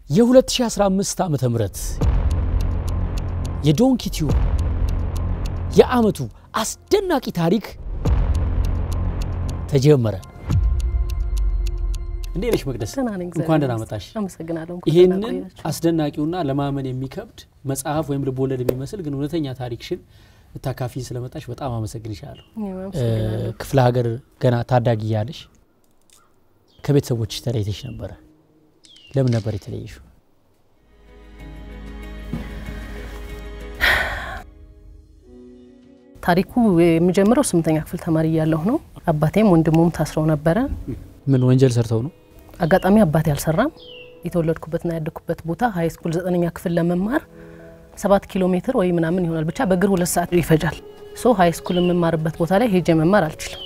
የ2015 ዓመተ ምህረት የዶንኪቲዩ የዓመቱ አስደናቂ ታሪክ ተጀመረ። እንዴት ነሽ መቅደስ? ደህና ነኝ፣ እግዚአብሔር እንኳን ደህና ይመስገን። መጣሽ። አመሰግናለሁ። እንኳን ደህና ይህንን ቆያችሁ። አስደናቂውና ለማመን የሚከብድ መጽሐፍ ወይም ልቦለድ የሚመስል ግን እውነተኛ ታሪክሽን ልታካፊ ስለመጣሽ በጣም አመሰግንሻለሁ። እኔም አመሰግናለሁ። ክፍለ ሀገር ገና ታዳጊ እያለሽ ከቤተሰቦች ተለይተሽ ነበረ። ለምን ነበር የተለየሽው? ታሪኩ የሚጀምረው ስምንተኛ ክፍል ተማሪ እያለሁ ነው። አባቴም ወንድሙም ታስረው ነበረ። ምን ወንጀል ሰርተው ነው? አጋጣሚ አባቴ አልሰራም። የተወለድኩበትና ያደግኩበት ቦታ ሀይ ስኩል ዘጠነኛ ክፍል ለመማር ሰባት ኪሎ ሜትር ወይ ምናምን ይሆናል ብቻ በእግር ሁለት ሰዓት ይፈጃል። ሶ ሀይ ስኩል የምማርበት ቦታ ላይ ሄጄ መማር አልችልም።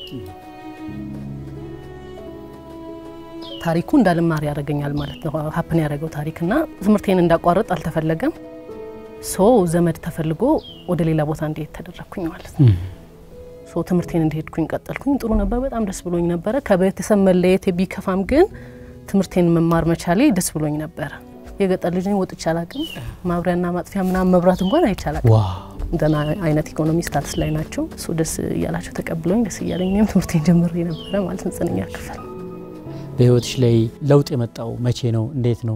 ታሪኩ እንዳልማር ያደርገኛል ማለት ነው። ሀፕን ያደረገው ታሪክና ትምህርቴን እንዳቋረጥ አልተፈለገም። ሶ ዘመድ ተፈልጎ ወደ ሌላ ቦታ እንዲሄድ ተደረግኩኝ ማለት ነው። ሶ ትምህርቴን እንደሄድኩኝ ቀጠልኩኝ። ጥሩ ነበር፣ በጣም ደስ ብሎኝ ነበረ። ከቤተሰብ መለየት ቢከፋም ግን ትምህርቴን መማር መቻሌ ደስ ብሎኝ ነበረ። የገጠር ልጅ ነኝ፣ ወጥቼ አላቅም። ማብሪያና ማጥፊያ ምናምን መብራት እንኳን አይቼ አላቅም። ዋ እንደና አይነት ኢኮኖሚ ስታትስ ላይ ናቸው። እሱ ደስ እያላቸው ተቀብሎኝ ደስ እያለኝ እኔም ትምህርቴን ጀምሬ ነበረ ማለት ነው። ዘጠነኛ ክፍል በህይወትሽ ላይ ለውጥ የመጣው መቼ ነው? እንዴት ነው?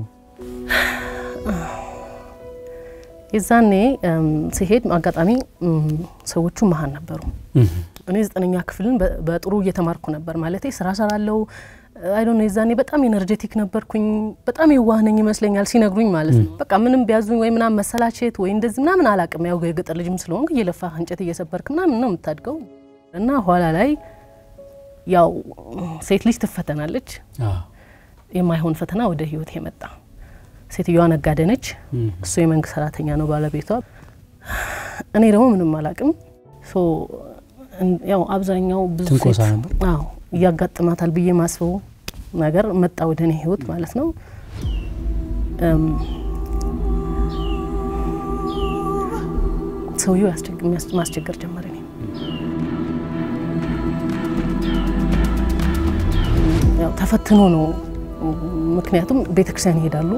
የዛኔ እም፣ ሲሄድ አጋጣሚ እም፣ ሰዎቹ መሀን ነበሩ። እኔ ዘጠነኛ ክፍልን በ- በጥሩ እየተማርኩ ነበር ማለት ስራ ሰራለው አይዶ ነው። የዛኔ በጣም ኤነርጄቲክ ነበርኩኝ። በጣም የዋህ ነኝ ይመስለኛል ሲነግሩኝ ማለት ነው። በቃ ምንም ቢያዙኝ ወይ ምናምን መሰላቸት ወይ እንደዚህ ምናምን አላቅም። ያው የገጠር ልጅም ስለሆንኩ እየለፋ እንጨት እየሰበርክ ምናምን ነው የምታድገው እና ኋላ ላይ ያው ሴት ልጅ ትፈተናለች። የማይሆን ፈተና ወደ ህይወት የመጣ ሴትዮዋ ነጋዴ ነች። እሱ የመንግስት ሰራተኛ ነው ባለቤቷ። እኔ ደግሞ ምንም አላቅም። ሶ እን- ያው አብዛኛው ብዙ ትንኮሳ ሴት ነበር? አዎ እያጋጥማታል ብዬ ማስበው ነገር መጣ ወደ እኔ ህይወት ማለት ነው። እም፣ ሰውየው ያስቸግ- የሚያስ- ማስቸገር ጀመረ። እኔ ያው ተፈትኖ ነው። ምክንያቱም ቤተክርስቲያን ይሄዳሉ፣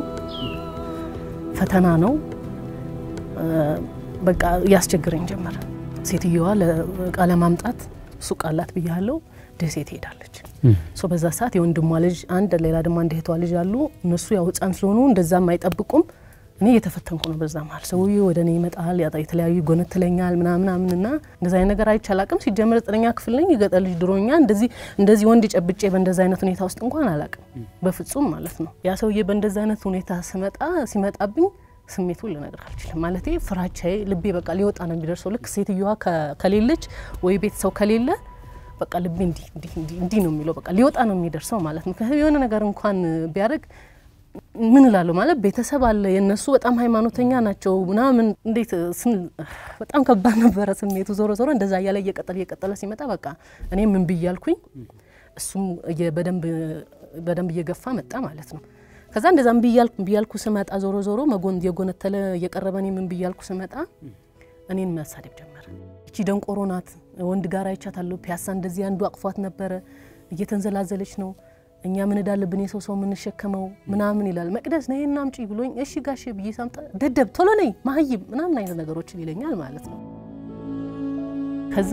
ፈተና ነው። እ፣ በቃ ያስቸግረኝ ጀመረ። ሴትየዋ ለእቃ ለማምጣት ሱቅ አላት ብያለው፣ ደሴ ትሄዳለች። ሶ በዛ ሰዓት የወንድሟ ልጅ አንድ ሌላ ደግሞ አንድ እህቷ ልጅ አሉ። እነሱ ያው ህፃን ስለሆኑ እንደዛም አይጠብቁም። እኔ እየተፈተንኩ ነው። በዛ መሀል ሰውዬው ወደ እኔ ይመጣል፣ ያጣ- የተለያዩ ጎነትለኛል ምናምናምን እና እንደዚ አይነት ነገር አይቼ አላቅም። ሲጀምር ዘጠነኛ ክፍል ነኝ። የገጠር ልጅ ድሮኛ እንደዚህ እንደዚህ ወንድ ጨብጬ በእንደዚ አይነት ሁኔታ ውስጥ እንኳን አላቅም በፍጹም ማለት ነው። ያ ሰውዬ በእንደዚ አይነት ሁኔታ ስመጣ ሲመጣብኝ ስሜቱን ልነግር አልችልም። ማለቴ ፍራቻዬ ልቤ በቃ ሊወጣ ነው የሚደርሰው። ልክ ሴትዮዋ ከ- ከሌለች ወይ ቤተሰብ ከሌለ በቃ ልቤ እንዲህ እንዲህ እንዲህ እንዲህ ነው የሚለው። በቃ ሊወጣ ነው የሚደርሰው ማለት ነው። ምክንያቱም የሆነ ነገር እንኳን ቢያደርግ ምን እላለሁ ማለት ቤተሰብ አለ የእነሱ በጣም ሃይማኖተኛ ናቸው ምናምን እንዴት ስን በጣም ከባድ ነበረ ስሜቱ። ዞሮ ዞሮ እንደዛ እያለ እየቀጠለ እየቀጠለ ሲመጣ በቃ እኔ ምን ብያልኩኝ እሱም እየ- በደንብ በደንብ እየገፋ መጣ ማለት ነው። ከዛ እንደዛ ምን ብያልኩ ብያልኩ ስመጣ ዞሮ ዞሮ መጎን እየጎነተለ እየቀረበ እኔ ምን ብያልኩ ስመጣ እኔን መሳደብ ጀመረ። እቺ ደንቆሮ ናት፣ ወንድ ጋር አይቻታለሁ፣ ፒያሳ እንደዚህ አንዱ አቅፏት ነበረ፣ እየተንዘላዘለች ነው፣ እኛ ምን እዳለብን የሰው ሰው የምንሸከመው ምናምን ይላል። መቅደስ ነይ እና አምጪ ብሎኝ እሺ ጋሼ ብዬ ሳምጣ ደደብ ቶሎ ነይ መሀይም ምናምን አይነት ነገሮችን ይለኛል ማለት ነው። ከዛ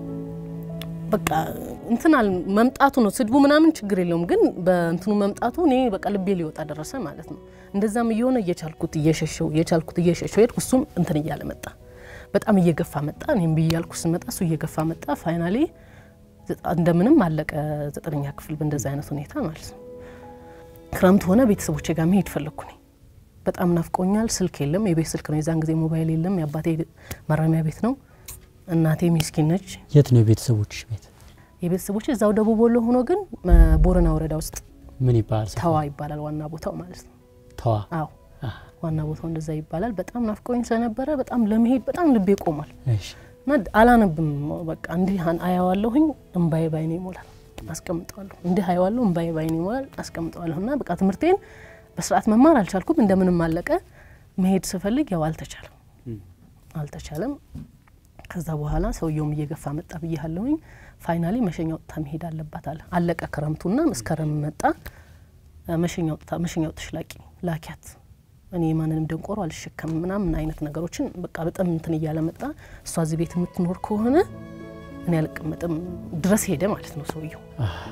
በቃ እንትናል መምጣቱ ነው ስድቡ ምናምን ችግር የለውም፣ ግን በእንትኑ መምጣቱ እኔ በቃ ልቤ ሊወጣ ደረሰ ማለት ነው። እንደዛም እየሆነ እየቻልኩት እየሸሸው እየቻልኩት እየሸሸው ሄድኩ። እሱም እንትን እያለ መጣ፣ በጣም እየገፋ መጣ። እኔም ብያልኩ ስመጣ እሱ እየገፋ መጣ። ፋይናሌ እንደምንም አለቀ ዘጠነኛ ክፍል በእንደዚ አይነት ሁኔታ ማለት ነው። ክረምት ሆነ፣ ቤተሰቦቼ ጋር መሄድ ፈለግኩ እኔ በጣም ናፍቆኛል። ስልክ የለም፣ የቤት ስልክ ነው የዛን ጊዜ ሞባይል የለም። የአባቴ ማረሚያ ቤት ነው። እናቴ ሚስኪን ነች። የት ነው የቤተሰቦችሽ ቤት? የቤተሰቦች እዛው ደቡብ ወሎ ሆኖ ግን እ፣ ቦረና ወረዳ ውስጥ ምን ይባላል? ሰፈሩ? ተዋ ይባላል ዋና ቦታው ማለት ነው። ተዋ። አዎ ዋና ቦታው እንደዛ ይባላል። በጣም ናፍቆኝ ስለነበረ በጣም ለመሄድ በጣም ልቤ ቆሟል እሺ። እና አላነብም። በቃ እንዲህ አን- አያዋለሁኝ እምባዬ ባይኔ ይሞላል፣ አስቀምጠዋለሁ። እንዲህ አየዋለሁ እምባዬ ባይኔ ይሞላል፣ አስቀምጠዋለሁ። እና በቃ ትምህርቴን በስርዓት መማር አልቻልኩም። እንደምንም አለቀ። መሄድ ስፈልግ ያው አልተቻለም አልተቻለም። ከዛ በኋላ ሰውየውም እየገፋ መጣ ብያለሁኝ። ፋይናሊ መሸኛ ወጥታ መሄድ አለባት አለ። አለቀ ክረምቱና መስከረም መጣ። መሸኛ ወጥታ መሸኛ ወጥተሽ ላቂ ላኪያት እኔ ማንንም ደንቆሮ አልሸከምም ምናምን አይነት ነገሮችን በቃ በጣም እንትን እያለ መጣ። እሷ እዚህ ቤት የምትኖር ከሆነ እኔ አልቀመጥም ድረስ ሄደ ማለት ነው ሰውየው።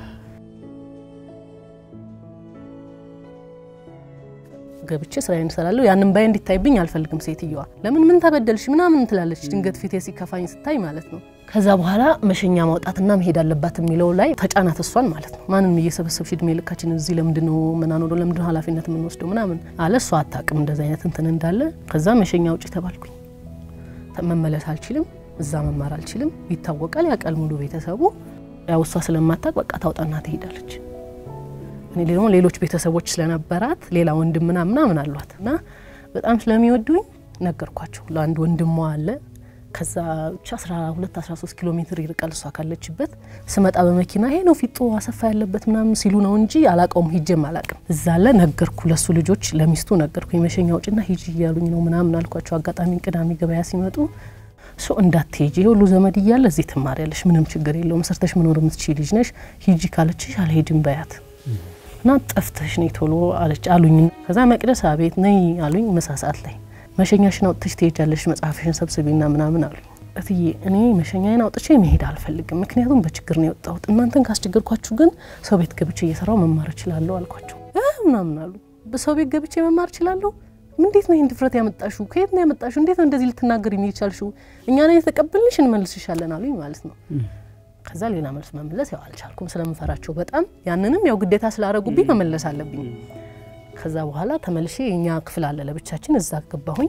ገብቼ ስራዬን እሰራለሁ። ያንን ባይ እንዲታይብኝ አልፈልግም። ሴትየዋ ለምን ምን ተበደልሽ ምናምን ትላለች፣ ድንገት ፊቴ ሲከፋኝ ስታይ ማለት ነው። ከዛ በኋላ መሸኛ ማውጣትና መሄድ አለባት የሚለው ላይ ተጫናት እሷን ማለት ነው። ማንም እየሰበሰብሽ እድሜ ልካችን እዚህ ለምንድን ነው ምናኖረ ለምንድን ነው ኃላፊነት የምንወስደው ምናምን አለ። እሷ አታውቅም እንደዚ አይነት እንትን እንዳለ። ከዛ መሸኛ ውጭ ተባልኩኝ። መመለስ አልችልም፣ እዛ መማር አልችልም። ይታወቃል፣ ያውቃል ሙሉ ቤተሰቡ። ያው እሷ ስለማታውቅ በቃ ታውጣና ትሄዳለች። እኔ ደግሞ ሌሎች ቤተሰቦች ስለነበራት ሌላ ወንድም ምናምን ምናምን አሏት እና በጣም ስለሚወዱኝ ነገርኳቸው። ለአንድ ወንድሟ አለ ከዛ ብቻ 12 13 ኪሎ ሜትር ይርቃል እሷ ካለችበት። ስመጣ በመኪና ይሄ ነው ፊጦ አሰፋ ያለበት ምናምን ሲሉ ነው እንጂ አላቀውም፣ ሂጄም አላቅም። እዛ አለ ነገርኩ፣ ለሱ ልጆች ለሚስቱ ነገርኩ። የመሸኛ ውጭና ሂጂ እያሉኝ ነው ምናምን አልኳቸው። አጋጣሚ ቅዳሜ ገበያ ሲመጡ ሶ እንዳትሄጂ ይሄ ሁሉ ዘመድ እያለ እዚህ ትማሪያለሽ፣ ምንም ችግር የለውም፣ ሰርተሽ መኖር የምትችይ ልጅ ነሽ፣ ሂጂ ካለችሽ አልሄድም በያት እና ጠፍተሽ ነይ ቶሎ አለች አሉኝ። ከዛ መቅደስ አቤት ነይ አሉኝ። ምሳ ሰዓት ላይ መሸኛሽን አውጥተሽ ትሄጃለሽ መጽሐፍሽን ሰብስቢና ምናምን አሉኝ። እትዬ እኔ መሸኛዬን አውጥቼ መሄድ አልፈልግም፣ ምክንያቱም በችግር ነው የወጣሁት። እናንተን ካስቸገርኳችሁ ግን ሰው ቤት ገብቼ እየሰራው መማር እችላለሁ አልኳቸው። ምናምን አሉ። በሰው ቤት ገብቼ መማር እችላለሁ? እንዴት ነው ይህን ድፍረት ያመጣሹ? ከየት ነው ያመጣሹ? እንዴት ነው እንደዚህ ልትናገር የሚቻልሹ? እኛ ነን የተቀበልንሽ እንመልስሻለን አሉኝ ማለት ነው። ከዛ ሌላ መልስ መመለስ ያው አልቻልኩም ስለምፈራቸው በጣም ያንንም ያው ግዴታ ስላደረጉብኝ መመለስ አለብኝ። ከዛ በኋላ ተመልሼ የኛ ክፍል አለ ለብቻችን እዛ ገባሁኝ።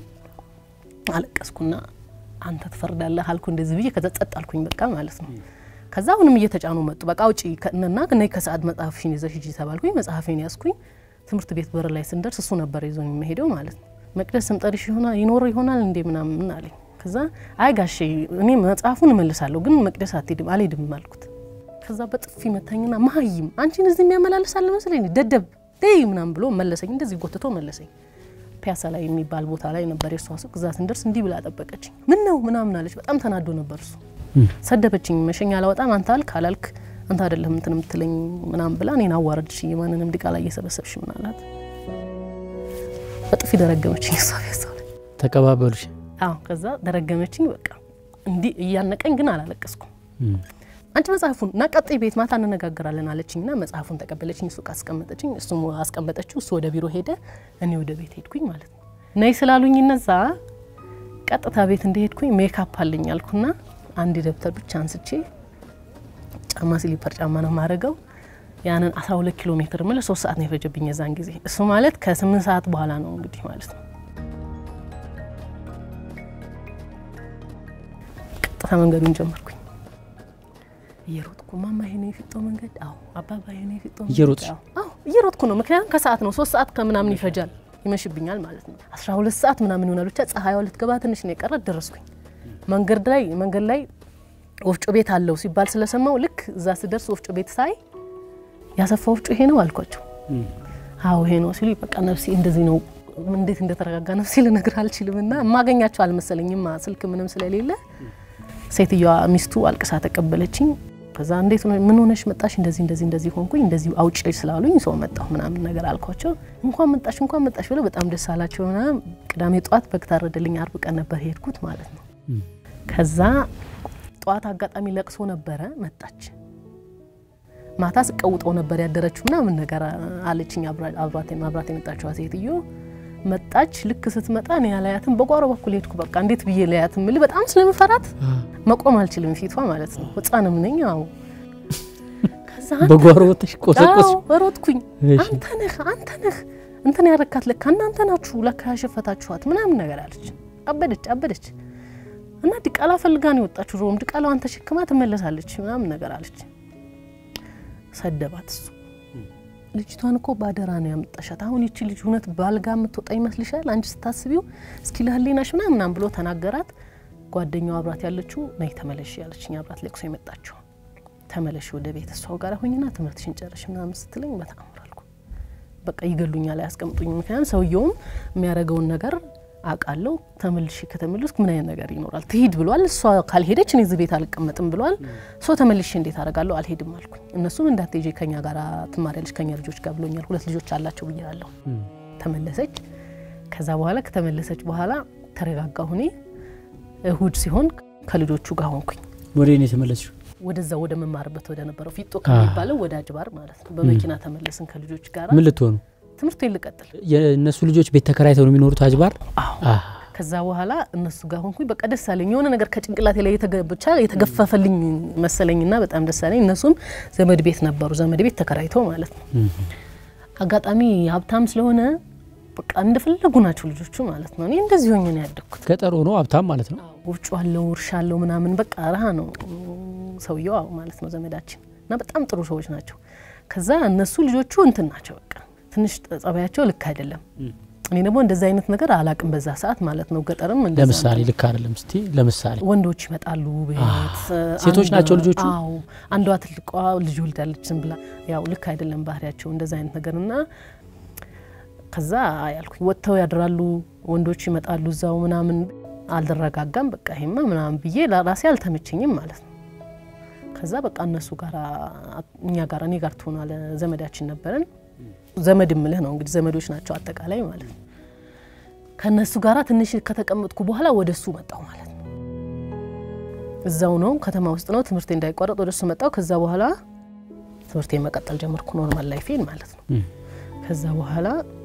አለቀስኩና አንተ ትፈርዳለህ አልኩ እንደዚህ ብዬ ከዛ ጸጥ አልኩኝ በቃ ማለት ነው። ከዛ አሁንም እየተጫኑ መጡ። በቃ ውጪ እና ነይ ከሰዓት መጽሐፍሽን ይዘሽ ሂጂ ተባልኩኝ። መጽሐፌን ያዝኩኝ። ትምህርት ቤት በር ላይ ስንደርስ እሱ ነበር ይዞኝ የሚሄደው ማለት ነው። መቅደስ ስምጠሪሽ ይሆናል ይኖር ይሆናል እንዴ ምናምን አለኝ። ከዛ አይ ጋሼ እኔ መጽሐፉን እመልሳለሁ ግን መቅደስ አትሄድም አልሄድም አልኩት። ከዛ በጥፊ መታኝና መሀይም አንቺን እዚህ የሚያመላልስ አለ መሰለኝ ደደብ ደይ ምናምን ብሎ መለሰኝ። እንደዚህ ጎትቶ መለሰኝ። ፒያሳ ላይ የሚባል ቦታ ላይ ነበር የእሷ ሱቅ። እዛ ስንደርስ እንዲህ ብላ ጠበቀችኝ። ምን ነው ምናምን አለች። በጣም ተናዶ ነበር እሱ። ሰደበችኝ። መሸኛ አላወጣም አንተ አልክ አላልክ አንተ አይደለም እንትን የምትለኝ ምናምን ብላ እኔን አዋረድሽ። ማንንም ዲቃላ እየሰበሰብሽ ምን አላት። በጥፊ ደረገመችኝ። እሷ ፒያሳ ላይ ተቀባበሉሽ? አዎ ከዛ ደረገመችኝ። በቃ እንዲህ እያነቀኝ ግን አላለቀስኩም። አንቺ መጽሐፉን እና ቀጥይ ቤት ማታ እንነጋገራለን አለችኝ። ና መጽሐፉን ተቀበለችኝ። ሱቅ አስቀመጠችኝ። እሱም አስቀመጠችው። እሱ ወደ ቢሮ ሄደ፣ እኔ ወደ ቤት ሄድኩኝ ማለት ነው። ነይ ስላሉኝ እነዛ ቀጥታ ቤት እንደሄድኩኝ ሜካፕ አለኝ አልኩና አንድ ደብተር ብቻ አንስቼ ጫማ ስሊፐር ጫማ ነው ማድረገው ያንን 12 ኪሎ ሜትር ምለ ሶስት ሰዓት ነው የፈጀብኝ የዛን ጊዜ። እሱ ማለት ከስምንት ሰዓት በኋላ ነው እንግዲህ ማለት ነው። ቀጥታ መንገዱን ጀመርኩኝ እየሮጥኩ ማማ ይሄ ነው የፊጦ መንገድ፣ አዎ አባባ ይሄ ነው የፊጦ መንገድ፣ እየሮጥሽ? አዎ እየሮጥኩ ነው። ምክንያቱም ከሰዓት ነው ሶስት ሰዓት ከምናምን ይፈጃል፣ ይመሽብኛል ማለት ነው። 12 ሰዓት ምናምን ይሆናል። ብቻ ፀሐይዋ ልትገባ ትንሽ ነው የቀረ ደረስኩኝ። መንገድ ላይ መንገድ ላይ ወፍጮ ቤት አለው ሲባል ስለሰማው ልክ እዛ ስደርስ ወፍጮ ቤት ሳይ ያሰፋ ወፍጮ ይሄ ነው አልኳቸው። አዎ ይሄ ነው ሲሉ በቃ ነፍሴ እንደዚህ ነው። እንዴት እንደተረጋጋ ነፍሴ ልነግር አልችልም። እና የማገኛቸው አልመሰለኝም ስልክ ምንም ስለሌለ ሴትዮዋ ሚስቱ አልቅሳ ተቀበለችኝ። ከዛ እንዴት ነው ምን ሆነሽ መጣሽ? እንደዚህ እንደዚህ እንደዚህ ሆንኩኝ እንደዚህ አውጪ ስላሉኝ ሰው መጣሁ ምናምን ነገር አልኳቸው። እንኳን መጣሽ እንኳን መጣሽ ብለው በጣም ደስ አላቸው። ና ቅዳሜ ጠዋት በግ ታረደልኝ። አርብ ቀን ነበር ሄድኩት ማለት ነው። ከዛ ጠዋት አጋጣሚ ለቅሶ ነበረ መጣች። ማታ ስቀውጠው ነበር ያደረችው ምናምን ነገር አለችኝ። አብራት የመጣችዋ ሴትዮ መጣች። ልክ ስትመጣ እኔ ያላያትም በጓሮ በኩል ሄድኩ። በቃ እንዴት ብዬ ለያትም ምል በጣም ስለምፈራት መቆም አልችልም ፊቷ ማለት ነው። ሕፃንም ነኝ። አዎ ከዛ በጓሮ ወጥሽ ቆሰቆስ አዎ ሮጥኩኝ። አንተ ነህ አንተ ነህ እንትን ያረካት ለካ እናንተ ናችሁ ለካ ያሸፈታችኋት ምናምን ነገር አለች። አበደች አበደች እና ድቃላ ፈልጋ ነው የወጣችሁ። ሮም ድቃላዋን ተሸክማ ትመለሳለች ምናምን ነገር አለች። ሰደባት እሱ ልጅቷን እኮ ባደራ ነው ያመጣሻት። አሁን ይቺ ልጅ እውነት ባልጋ የምትወጣ ይመስልሻል? አንቺ ስታስቢው እስኪ ለህሊናሽ ምናምናም ብሎ ተናገራት። ጓደኛው አብራት ያለችው ነይ ተመለሽ ያለችኝ አብራት ለቅሶ የመጣችው ተመለሽ ወደ ቤት እሷው ጋር ሁኝና ትምህርትሽን ጨርሽ ምናምን ስትለኝ በጣም አልኩ። በቃ ይገሉኛል፣ አያስቀምጡኝ። ምክንያቱም ሰውየውም የሚያደርገውን ነገር አውቃለሁ። ተመልሼ ከተመለስኩ ምን አይነት ነገር ይኖራል? ትሂድ ብሏል። እሷ ካልሄደች እኔ እዚህ ቤት አልቀመጥም ብሏል። ሰው ተመልሼ እንዴት አደርጋለሁ? አልሄድም አልኩኝ። እነሱም እንዳትሄጂ ከኛ ጋር ትማሪያለሽ ከኛ ልጆች ጋር ብሎኛል። ሁለት ልጆች አላቸው ብያለሁ። ተመለሰች። ከዛ በኋላ ከተመለሰች በኋላ ተረጋጋሁ። እኔ እሁድ ሲሆን ከልጆቹ ጋር ሆንኩኝ። ወደ እኔ የተመለስሽው ወደዛ ወደ መማርበት ወደ ነበረው ፊጦ ከሚባለው ወደ አጅባር ማለት ነው። በመኪና ተመለስን ከልጆች ጋር ምን ልትሆኑ? ትምህርት ልቀጥል። የእነሱ ልጆች ቤት ተከራይተው ነው የሚኖሩት አጅባር? አዎ። ከዛ በኋላ እነሱ ጋር ሆንኩኝ። በቃ ደስ አለኝ። የሆነ ነገር ከጭንቅላቴ ላይ ብቻ የተገፈፈልኝ መሰለኝና በጣም ደስ አለኝ። እነሱም ዘመድ ቤት ነበሩ፣ ዘመድ ቤት ተከራይተው ማለት ነው። አጋጣሚ ሀብታም ስለሆነ በቃ እንደፈለጉ ናቸው ልጆቹ ማለት ነው። እኔ እንደዚህ ሆኜ ነው ያደግኩት። ገጠር ሆኖ ሀብታም ማለት ነው። ወፍጮ አለው፣ እርሻ አለው ምናምን በቃ ረሃ ነው ሰውየው አዎ ማለት ነው ዘመዳችን እና በጣም ጥሩ ሰዎች ናቸው። ከዛ እነሱ ልጆቹ እንትን ናቸው በቃ ትንሽ ጸባያቸው ልክ አይደለም። እኔ ደግሞ እንደዛ አይነት ነገር አላቅም በዛ ሰዓት ማለት ነው። ገጠርም እንደዛ ለምሳሌ ልክ አይደለም። እስቲ ለምሳሌ ወንዶች ይመጣሉ ቤት፣ ሴቶች አንዷ- ናቸው ልጆቹ? አዎ አንዷ ትልቋ ልጅ ወልዳለች ዝም ብላ ያው ልክ አይደለም ባህሪያቸው እንደዛ አይነት ነገር እና ከዛ ያልኩኝ ወጥተው ያድራሉ ወንዶች ይመጣሉ እዛው ምናምን አልደረጋጋም በቃ ይሄማ ምናምን ብዬ ለራሴ አልተመቸኝም ማለት ነው። ከዛ በቃ እነሱ ጋር እኛ ጋር እኔ ጋር ትሆናለ ዘመዳችን ነበረን። ዘመድ ምልህ ነው እንግዲህ ዘመዶች ናቸው አጠቃላይ ማለት ነው። ከእነሱ ጋራ ትንሽ ከተቀመጥኩ በኋላ ወደ እሱ መጣው ማለት ነው። እዛው ነው ከተማ ውስጥ ነው ትምህርቴ እንዳይቋረጥ ወደ እሱ መጣው። ከዛ በኋላ ትምህርቴ መቀጠል ጀመርኩ ኖርማል ላይፌን ማለት ነው። ከዛ በኋላ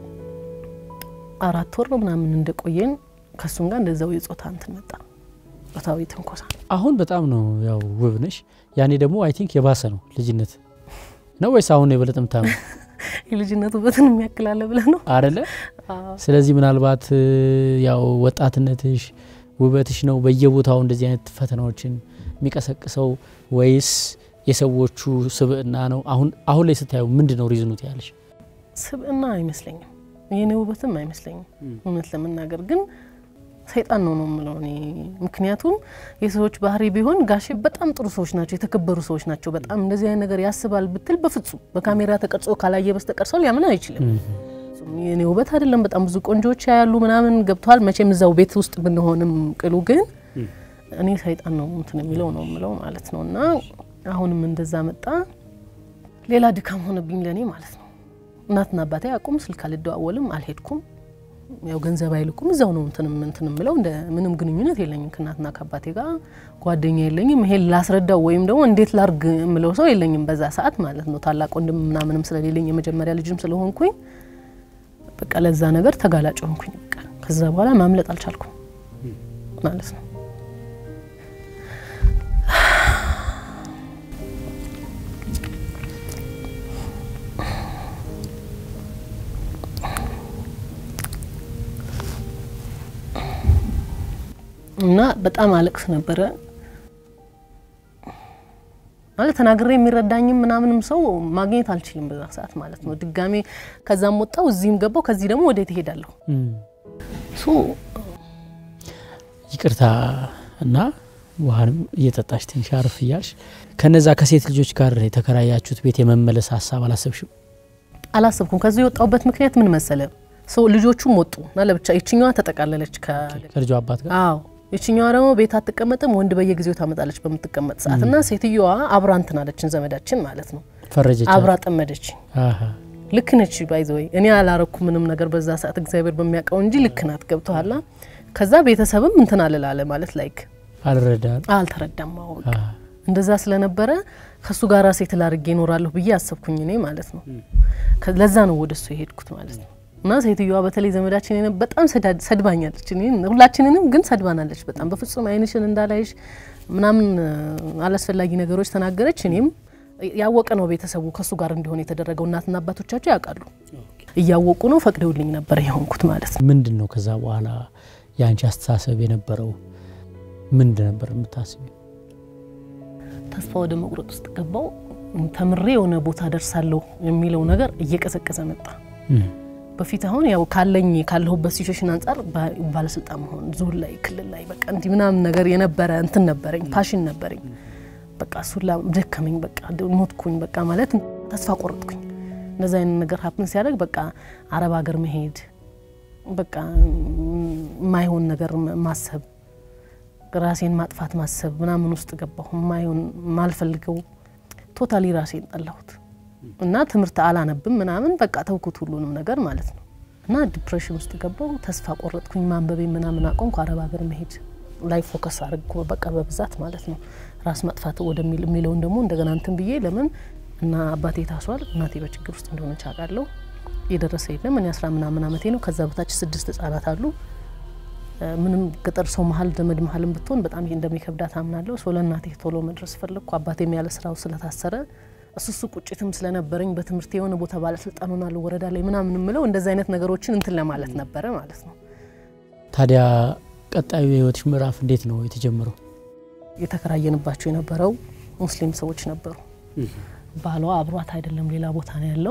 አራት ወር ነው ምናምን እንደቆየን ከእሱም ጋር እንደዛው የጾታ እንትን መጣ ጾታዊ ትንኮሳ አሁን በጣም ነው ያው ውብ ነሽ። ያኔ ደግሞ አይ ቲንክ የባሰ ነው ልጅነት ነው ወይስ አሁን ነው የበለጠ ምታምር የልጅነት ውበትን የሚያክላለ ብለህ ነው አደለ? ስለዚህ ምናልባት እ, ያው ወጣትነትሽ ውበትሽ ነው በየቦታው እንደዚህ አይነት ፈተናዎችን የሚቀሰቅሰው ወይስ የሰዎቹ ስብዕና ነው? አሁን አሁን ላይ ስታየው ምንድን ነው ሪዝኑት ያለሽ? ስብዕና አይመስለኝም፣ የኔ ውበትም አይመስለኝም። እውነት ለመናገር ግን ሰይጣን ነው ነው የምለው እኔ። ምክንያቱም የሰዎች ባህሪ ቢሆን ጋሼ በጣም ጥሩ ሰዎች ናቸው፣ የተከበሩ ሰዎች ናቸው። በጣም እንደዚህ አይነት ነገር ያስባል ብትል በፍጹም በካሜራ ተቀርጾ ካላየ በስተቀር ሰው ሊያምን አይችልም። የኔ ውበት አይደለም። በጣም ብዙ ቆንጆዎች ያሉ ምናምን ገብተዋል። መቼም እዛው ቤት ውስጥ ብንሆንም ቅሉ ግን እኔ ሰይጣን ነው እንትን የሚለው ነው የምለው ማለት ነው። እና አሁንም እንደዛ መጣ። ሌላ ድካም ሆነብኝ ለእኔ ማለት ነው። እናትና አባቴ አቁም፣ ስልክ አልደዋወልም፣ አልሄድኩም። ያው ገንዘብ አይልኩም፣ እዛው ነው እንትንም እንትን የምለው እንደ ምንም ግንኙነት የለኝም ከእናትና ከአባቴ ጋር ጓደኛ የለኝም። ይሄን ላስረዳው ወይም ደግሞ እንዴት ላርግ የምለው ሰው የለኝም በዛ ሰዓት ማለት ነው። ታላቅ ወንድም ምናምንም ስለሌለኝ የመጀመሪያ ልጅም ስለሆንኩኝ በቃ ለዛ ነገር ተጋላጭ ሆንኩኝ። በቃ ከዛ በኋላ ማምለጥ አልቻልኩም ማለት ነው። እና በጣም አለቅስ ነበረ ማለት ተናግሬ የሚረዳኝም ምናምንም ሰው ማግኘት አልችልም በዛ ሰዓት ማለት ነው። ድጋሜ ከዛም ወጣው እዚህም ገባው። ከዚህ ደግሞ ወዴት እሄዳለሁ? ሶ ይቅርታ እና ውሃንም እየጠጣሽ ትንሽ አርፍ እያልሽ ከነዛ ከሴት ልጆች ጋር የተከራያችሁት ቤት የመመለስ ሀሳብ አላሰብሽም? አላሰብኩም። ከዚህ የወጣሁበት ምክንያት ምን መሰለ? ሰው ልጆቹም ወጡ እና ለብቻ ይችኛዋ ተጠቃለለች ከ ከልጇ አባት ጋር አዎ ይችኛዋ ደግሞ ቤት አትቀመጥም፣ ወንድ በየጊዜው ታመጣለች በምትቀመጥ ሰዓት እና ሴትዮዋ አብራ እንትን አለችን ዘመዳችን ማለት ነው ፈረጀች። አብራ ጠመደች። አሀ። ልክ ነች ባይዘወይ እኔ አላረኩ ምንም ነገር በዛ ሰዓት እግዚአብሔር በሚያውቀው እንጂ ልክ ናት። ገብቶሃል? ከዛ ቤተሰብም እንትን አልላለ ማለት ላይክ አልረዳም። አልተረዳም። አዎ በቃ አሀ። እንደዛ ስለነበረ ከሱ ጋር ሴት ላርጌ እኖራለሁ ብዬ አሰብኩኝ እኔ ማለት ነው። ከ- ለዛ ነው ወደ እሱ የሄድኩት ማለት ነው። እና ሴትዮዋ በተለይ ዘመዳችን የነ- በጣም ሰዳ- ሰድባኛለች። እኔን ሁላችንንም ግን ሰድባናለች በጣም በፍጹም አይንሽን እንዳላይሽ ምናምን እ፣ አላስፈላጊ ነገሮች ተናገረች። እኔም ያወቀ ነው ቤተሰቡ ከእሱ ጋር እንዲሆን የተደረገው እናትና አባቶቻቸው ያውቃሉ። እያወቁ ነው ፈቅደውልኝ ነበር የሆንኩት ማለት ነው። ምንድን ነው ከዛ በኋላ የአንቺ አስተሳሰብ የነበረው ምንድን ነበር የምታስቢ? ተስፋ ወደ መቁረጥ ውስጥ ገባው። ተምሬ የሆነ ቦታ ደርሳለሁ የሚለው ነገር እየቀዘቀዘ መጣ። በፊት አሁን ያው ካለኝ ካለሁበት ሲቹዌሽን አንጻር ባ- ባለስልጣን መሆን ዞን ላይ ክልል ላይ በቃ እንዲህ ምናምን ነገር የነበረ እንትን ነበረኝ፣ ፓሽን ነበረኝ። በቃ እሱን ላ ደከመኝ፣ በቃ ድ- ሞትኩኝ፣ በቃ ማለት ተስፋ ቆረጥኩኝ። እንደዚ አይነት ነገር ሀፕን ሲያደርግ በቃ አረብ ሀገር መሄድ በቃ የማይሆን ነገር ማ- ማሰብ ራሴን ማጥፋት ማሰብ ምናምን ውስጥ ገባሁ። የማይሆን ማልፈልገው ቶታሊ ራሴን ጠላሁት እና ትምህርት አላነብም ምናምን በቃ ተውኩት ሁሉንም ነገር ማለት ነው። እና ዲፕሬሽን ውስጥ ገባው። ተስፋ ቆረጥኩኝ። ማንበቤ ምናምን አቆምኩ። አረብ ሀገር መሄድ ላይ ፎከስ አድርጎ በቃ በብዛት ማለት ነው ራስ ማጥፋት ወደሚል የሚለውን ደግሞ እንደገና እንትን ብዬ ለምን እና አባቴ ታስሯል፣ እናቴ በችግር ውስጥ እንደሆነች አውቃለሁ። የደረሰ የለም። እኔ አስራ ምናምን አመቴ ነው። ከዛ በታች ስድስት ህጻናት አሉ። ምንም ገጠር ሰው መሀል ዘመድ መሀልም ብትሆን በጣም ይሄ እንደሚከብዳት አምናለሁ። ሰው ለእናቴ ቶሎ መድረስ ፈለግኩ። አባቴም ያለ ስራው ስለታሰረ እሱ እሱ ቁጭትም ስለነበረኝ በትምህርት የሆነ ቦታ ባለስልጣን ሆናለሁ ወረዳ ላይ ምናምን ምለው እንደዚህ አይነት ነገሮችን እንትን ለማለት ነበረ ማለት ነው። ታዲያ ቀጣዩ የህይወትሽ ምዕራፍ እንዴት ነው የተጀመረው? የተከራየንባቸው የነበረው ሙስሊም ሰዎች ነበሩ። ባሏ አብሯት አይደለም ሌላ ቦታ ነው ያለው።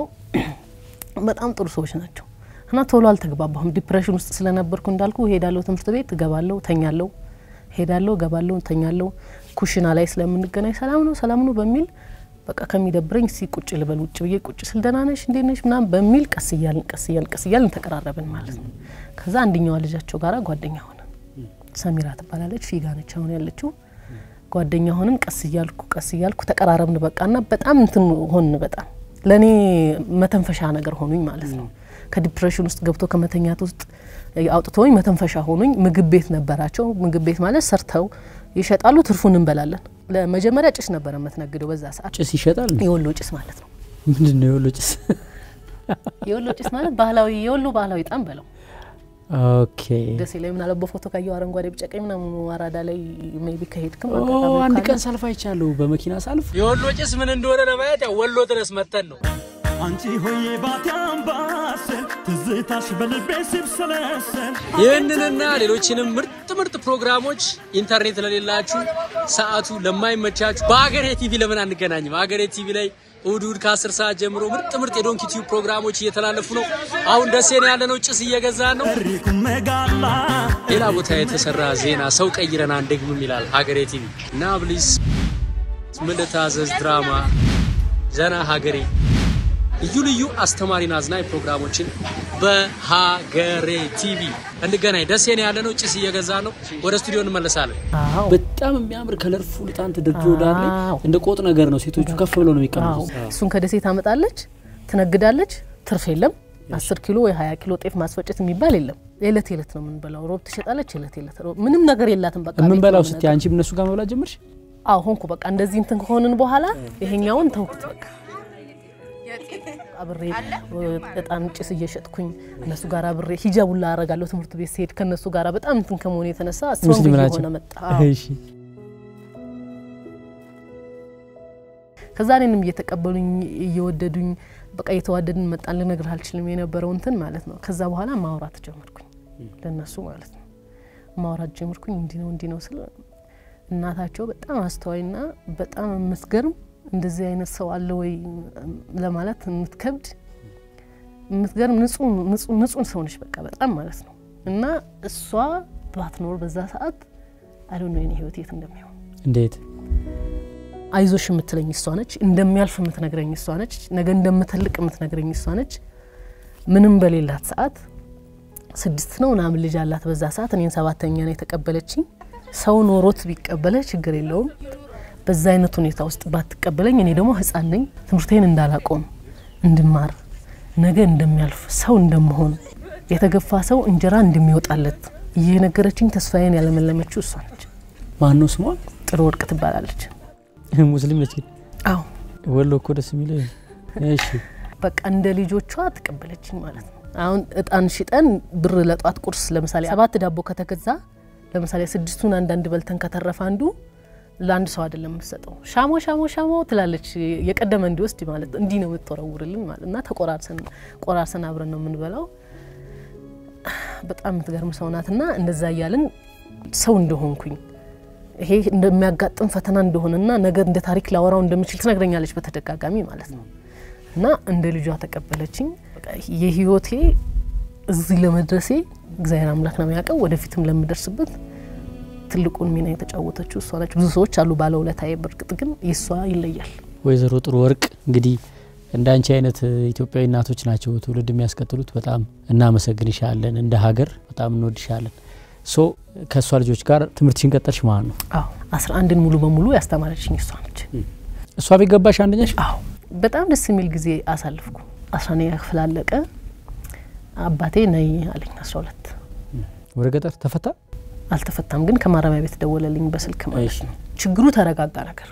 በጣም ጥሩ ሰዎች ናቸው እና ቶሎ አልተግባባሁም። ዲፕሬሽን ውስጥ ስለነበርኩ እንዳልኩ ሄዳለሁ፣ ትምህርት ቤት እገባለሁ፣ ተኛለሁ፣ ሄዳለሁ፣ እገባለሁ፣ ተኛለሁ። ኩሽና ላይ ስለምንገናኝ ሰላም ነው ሰላም ነው በሚል በቃ ከሚደብረኝ እስኪ ቁጭ ልበል ውጭ ብዬ ቁጭ ስል ደህና ነሽ እንዴት ነሽ ምናምን በሚል ቀስ እያልን ቀስ እያልን ቀስ እያልን ተቀራረብን ማለት ነው። ከዛ አንደኛዋ ልጃቸው ጋራ ጓደኛ ሆነ። ሰሚራ ትባላለች። ፊጋ ነች አሁን ያለችው። ጓደኛ ሆንን። ቀስ እያልኩ ቀስ እያልኩ ተቀራረብን። በቃ ና በጣም እንትን ሆን በጣም ለእኔ መተንፈሻ ነገር ሆኑኝ ማለት ነው። ከዲፕሬሽን ውስጥ ገብቶ ከመተኛት ውስጥ አውጥቶኝ መተንፈሻ ሆኑኝ። ምግብ ቤት ነበራቸው። ምግብ ቤት ማለት ሰርተው ይሸጣሉ፣ ትርፉን እንበላለን። ለመጀመሪያ ጭስ ነበረ የምትነግደው በዛ ሰዓት። ጭስ ይሸጣል? የወሎ ጭስ ማለት ነው። ምንድን ነው የወሎ ጭስ? የወሎ ጭስ ማለት ባህላዊ የወሎ ባህላዊ ጣም በለው ኦኬ። ደሴ ላይ ምናለው በፎቶ ካየው አረንጓዴ ቢጫ ቀይ ምናምን አራዳ ላይ ሜቢ ከሄድክም አንድ ቀን ሳልፍ አይቻለሁ፣ በመኪና ሳልፍ። የወሎ ጭስ ምን እንደሆነ ለማየት ያው ወሎ ድረስ መተን ነው። አንቺ ሆዬ ባቲ አምባሰል ትዝታሽ በልቤ ሲብሰለሰል ይህንንና ሌሎችንም ምርጥ ምርጥ ፕሮግራሞች ኢንተርኔት ለሌላችሁ ሰዓቱ ለማይመቻችሁ በሀገሬ ቲቪ ለምን አንገናኝም? ሀገሬ ቲቪ ላይ እሁድ እሁድ ከአስር ሰዓት ጀምሮ ምርጥ ምርጥ የዶንኪ ቲዩብ ፕሮግራሞች እየተላለፉ ነው። አሁን ደሴ ነው ያለነው፣ ጭስ እየገዛን ነው። ሪኩም መጋላ ሌላ ቦታ የተሰራ ዜና ሰው ቀይረን አንደግምም ይላል ሀገሬ ቲቪ እና ብሊስ ምን ልታዘዝ ድራማ ዘና ሀገሬ ልዩ ልዩ አስተማሪና አዝናኝ ፕሮግራሞችን በሀገሬ ቲቪ እንገናኝ። ደሴ ነው ያለነው፣ ጭስ እየገዛ ነው። ወደ ስቱዲዮ እንመለሳለን። አዎ በጣም የሚያምር ከለርፉል ጣን ተደርድሮ ዳር ላይ አዎ። እንደ ቆጥ ነገር ነው። ሴቶቹ ከፍ ብለው ነው አዎ የሚቀመጡት። እሱን ከደሴ ታመጣለች፣ ትነግዳለች። ትርፍ የለም። አስር ኪሎ ወይ ሀያ ኪሎ ጤፍ ማስፈጨት የሚባል የለም። የዕለት የዕለት ነው የምንበላው። ሮብ ትሸጣለች፣ የዕለት የዕለት ሮብ ምንም ነገር የላትም። በቃ ቤት የምንበላው ነው ስትይ አንቺም እነሱ ጋር መብላት ጀመርሽ? አዎ ሆንኩ። በቃ እንደዚህ እንትን ከሆንን በኋላ ይሄኛውን ተውኩት። በቃ አብሬ እጣን ጭስ እየሸጥኩኝ እነሱ ጋር አብሬ ሂጃቡላ አረጋለሁ ትምህርት ቤት ሲሄድ ከእነሱ ጋር በጣም እንትን ከመሆኑ የተነሳ ስትሮንግ ሙስሊም ናቸው? እየሆነ መጣ። አዎ። እሺ ከዛ እኔንም እየተቀበሉኝ እየወደዱኝ በቃ እየተዋደድን መጣን። ልነግርህ አልችልም የነበረው እንትን ማለት ነው። ከዛ በኋላ ማውራት ጀመርኩኝ ለነሱ ማለት ነው። ማውራት ጀመርኩኝ። እንዲህ ነው እንዲህ ነው ስለ እናታቸው በጣም አስተዋይና በጣም የምትገርም እንደዚህ አይነት ሰው አለ ወይ ለማለት የምትከብድ የምትገርም ንጹህ ሰው ነች። በቃ በጣም ማለት ነው። እና እሷ ባትኖር በዛ ሰዓት አይ ነው የኔ ህይወት የት እንደሚሆን እንዴት አይዞሽ የምትለኝ እሷ ነች። እንደሚያልፍ የምትነግረኝ እሷ ነች። ነገ እንደምትልቅ የምትነግረኝ እሷ ነች። ምንም በሌላት ሰዓት ስድስት ነው ምናምን ልጅ አላት በዛ ሰዓት። እኔን ሰባተኛ ነው የተቀበለችኝ። ሰው ኖሮት ቢቀበለ ችግር የለውም። በዛ አይነት ሁኔታ ውስጥ ባትቀበለኝ እኔ ደግሞ ህፃን ነኝ። ትምህርቴን እንዳላቆም እንድማር፣ ነገ እንደሚያልፍ ሰው እንደመሆን፣ የተገፋ ሰው እንጀራ እንደሚወጣለት እየነገረችኝ ተስፋዬን ያለመለመችው እሷ ነች። ማን ነው ስሟ? ጥሩ ወርቅ ትባላለች። ሙስሊም ነች ግን አዎ ወሎ እኮ ደስ የሚለው ይሄ ነው። እሺ በቃ እንደ ልጆቿ ተቀበለችኝ ማለት ነው። አሁን እጣን ሽጠን ብር ለጧት ቁርስ ለምሳሌ ሰባት ዳቦ ከተገዛ ለምሳሌ ስድስቱን አንዳንድ በልተን ከተረፈ አንዱ ለአንድ ሰው አይደለም የምትሰጠው። ሻሞ ሻሞ ሻሞ ትላለች የቀደመ እንዲወስድ ማለት እንዲህ ነው የምትወረውርልን ማለት እና ተቆራርሰን ቆራርሰን አብረን ነው የምንበላው። በጣም የምትገርም ሰው ናት እና እንደዛ እያልን ሰው እንደሆንኩኝ ይሄ እንደሚያጋጥም ፈተና እንደሆነና ነገር እንደ ታሪክ ላወራው እንደምችል ትነግረኛለች በተደጋጋሚ ማለት ነው። እና እንደ ልጇ ተቀበለችኝ። በቃ የህይወቴ እዚህ ለመድረሴ እግዚአብሔር አምላክ ነው የሚያውቀው። ወደፊትም ለምደርስበት ትልቁን ሚና የተጫወተችው እሷ ነች። ብዙ ሰዎች አሉ ባለውለታዬ፣ በእርግጥ ግን የእሷ ይለያል። ወይዘሮ ጥሩ ወርቅ እንግዲህ እንደ አንቺ አይነት ኢትዮጵያዊ እናቶች ናቸው ትውልድ የሚያስቀጥሉት። በጣም እናመሰግንሻለን። እንደ ሀገር በጣም እንወድሻለን። ሶ ከእሷ ልጆች ጋር ትምህርትሽን ቀጠልሽ ማለት ነው? አዎ አስራ አንድን ሙሉ በሙሉ ያስተማረችኝ እሷ ነች። እሷ ቤት ገባሽ አንደኛሽ? አዎ በጣም ደስ የሚል ጊዜ አሳልፍኩ። አስራነኛ ክፍል አለቀ። አባቴ ነይ አለኝ አስራ ሁለት ወደ ገጠር ተፈታ። አልተፈታም፣ ግን ከማረሚያ ቤት ደወለልኝ በስልክ ማለት እሺ። ነው። ችግሩ ተረጋጋ ነገር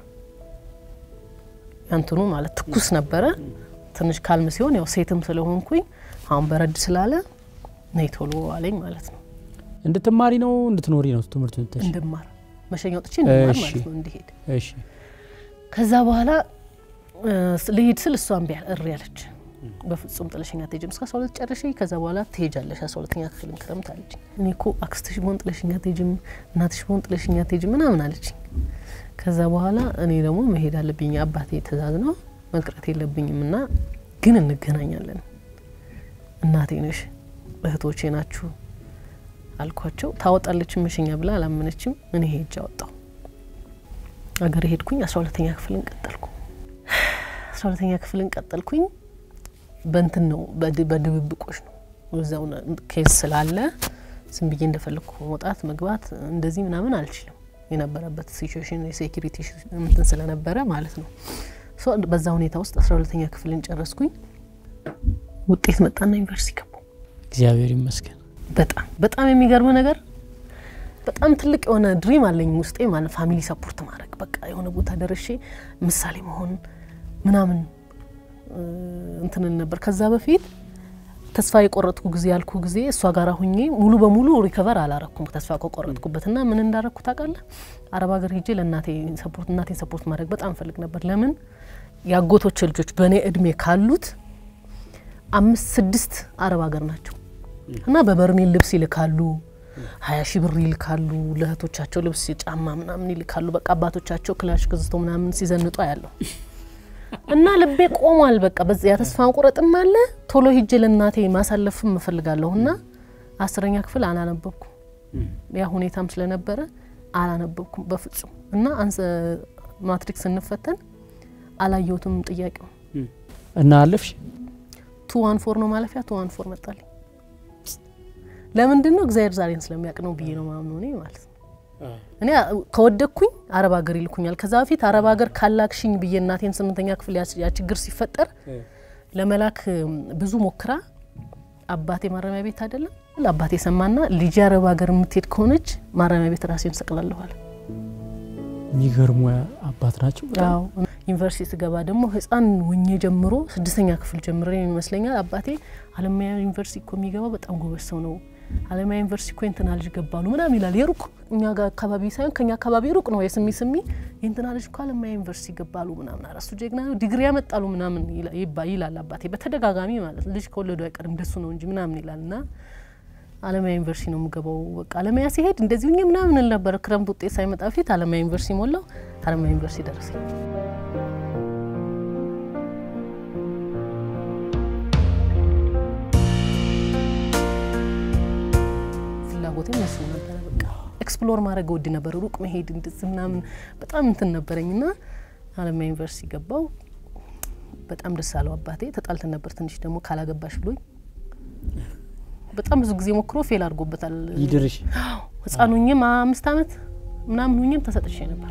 ያንትኑ ማለት ትኩስ ነበረ። ትንሽ ካልም ሲሆን ያው ሴትም ስለሆንኩኝ አሁን በረድ ስላለ ነይ ቶሎ አለኝ ማለት ነው። እንድትማሪ ነው እንድትኖሪ ነው ትምህርት ተሽ እንድማር መሸኛ ወጥቼ እንድማር እሺ። ማለት ነው እንዲሄድ እሺ ከዛ በኋላ እ፣ ልሂድ ስል እሷ እምቢ አለ- እሪ ያለች። በፍጹም ጥለሽኛ አትሄጂም እስከ አስራ ሁለት ጨርሼ ከዛ በኋላ ትሄጃለሽ አስራ ሁለተኛ ክፍልን ክረምት አለችኝ። እኔ እኮ አክስትሽ በሆን ጥለሽኛ አትሄጂም እናትሽ በሆን ጥለሽኛ አትሄጂም ምናምን አለችኝ። ከዛ በኋላ እኔ ደግሞ መሄድ አለብኝ አባቴ ትእዛዝ ነው መቅረት የለብኝም እና ግን እንገናኛለን እናቴ ነሽ እህቶቼ ናችሁ አልኳቸው። ታወጣለች መሸኛ ብላ አላመነችም። እኔ ሄጅ አወጣው አገር ሄድኩኝ። አስራ ሁለተኛ ክፍልን ቀጠልኩ። አስራ ሁለተኛ ክፍልን ቀጠልኩኝ። በእንትን ነው በድ- በድብብቆች ነው እዛው ነ- ኬዝ ስላለ ዝም ብዬ እንደፈለግኩ መውጣት መግባት እንደዚህ ምናምን አልችልም። የነበረበት ሲቹዌሽን የሴኪሪቲ እንትን ስለነበረ ማለት ነው። ሶ በዛ ሁኔታ ውስጥ አስራ ሁለተኛ ክፍልን ጨረስኩኝ። ውጤት መጣና ዩኒቨርሲቲ ገባሁ። እግዚአብሔር ይመስገን። በጣም በጣም የሚገርም ነገር በጣም ትልቅ የሆነ ድሪም አለኝ ውስጤ ማለት ፋሚሊ ሰፖርት ማድረግ በቃ የሆነ ቦታ ደርሼ ምሳሌ መሆን ምናምን እ፣ እንትንን ነበር። ከዛ በፊት ተስፋ የቆረጥኩ ጊዜ ያልኩ ጊዜ እሷ ጋር ሁኜ ሙሉ በሙሉ ሪከቨር አላረኩም ተስፋ ከቆረጥኩበት እና ምን እንዳረግኩ ታውቃለህ? አረብ ሀገር ሄጄ ለእናቴ ሰፖርት እናቴን ሰፖርት ማድረግ በጣም ፈልግ ነበር። ለምን የአጎቶች ልጆች በእኔ እድሜ ካሉት አምስት ስድስት አረብ ሀገር ናቸው እና በበርሜል ልብስ ይልካሉ፣ ሀያ ሺህ ብር ይልካሉ። ለእህቶቻቸው ልብስ ጫማ ምናምን ይልካሉ። በቃ አባቶቻቸው ክላሽ ገዝተው ምናምን ሲዘንጡ ያለው እና ልቤ ቆሟል። በቃ በዚያ የተስፋ መቁረጥም አለ። ቶሎ ሂጄ ለእናቴ ማሳለፍም እፈልጋለሁ እና አስረኛ ክፍል አላነበብኩም። ያ ሁኔታም ስለነበረ አላነበብኩም በፍጹም እና አንሰ ማትሪክስ ስንፈተን አላየሁትም ጥያቄው እና አለፍሽ? ቱ ዋን ፎር ነው ማለፊያ ቱ ዋን ፎር መጣልኝ። ለምንድን ነው እግዚአብሔር ዛሬን ስለሚያውቅ ነው ብዬ ነው ማምነው እኔ ማለት ነው። እኔ ከወደኩኝ አረብ ሀገር ይልኩኛል። ከዛ በፊት አረብ ሀገር ካላክሽኝ ብዬ እናቴን ስምንተኛ ክፍል ያ- ያ ችግር ሲፈጠር ለመላክ እም፣ ብዙ ሞክራ አባቴ ማረሚያ ቤት አይደለም አባቴ ሰማና ልጅ አረብ ሀገር የምትሄድ ከሆነች ማረሚያ ቤት ራሴን ሰቅላለኋል። የሚገርሙ አባት ናቸው። አዎ ዩኒቨርሲቲ ስገባ ደግሞ ህፃን ወኜ ጀምሮ ስድስተኛ ክፍል ጀምሮ ይመስለኛል አባቴ አለማያ ዩኒቨርሲቲ እኮ የሚገባው በጣም ጎበዝ ሰው ነው፣ አለማያ ዩኒቨርሲቲ እኮ የእንትና ልጅ ገባሉ ምናምን ይላል። የሩቅ እኛ ጋር አካባቢ ሳይሆን ከኛ አካባቢ ሩቅ ነው። የስሚ ስሚ የእንትና ልጅ እኮ አለማያ ዩኒቨርሲቲ ገባሉ ምናምን አረሱ ጀግና ነው ዲግሪ ያመጣሉ ምናምን ይላ- ይባ- ይላል አባቴ በተደጋጋሚ ማለት ልጅ ከወለዱ አይቀር እንደሱ ነው እንጂ ምናምን ይላል እና አለማያ ዩኒቨርሲቲ ነው የምገባው። በቃ አለማያ ሲሄድ እንደዚሁ እኛ ምናምን እል ነበር። ክረምት ውጤት ሳይመጣ በፊት አለማያ ዩኒቨርሲቲ ሞላው። አለማያ ዩኒቨርሲቲ ደረሰኝ። ፍላጎቴም እሱ ነበረ። በቃ ኤክስፕሎር ማድረግ ወድ ነበር፣ ሩቅ መሄድ እንደዚህ ምናምን በጣም እንትን ነበረኝ እና አለማያ ዩኒቨርሲቲ ገባው። በጣም ደስ አለው አባቴ። ተጣልተን ነበር ትንሽ ደግሞ ካላገባሽ ብሎኝ በጣም ብዙ ጊዜ ሞክሮ ፌል አድርጎበታል። ይድርሽ። ህፃን ሁኝም አምስት አመት ምናምን ሁኝም ተሰጥቼ ነበር።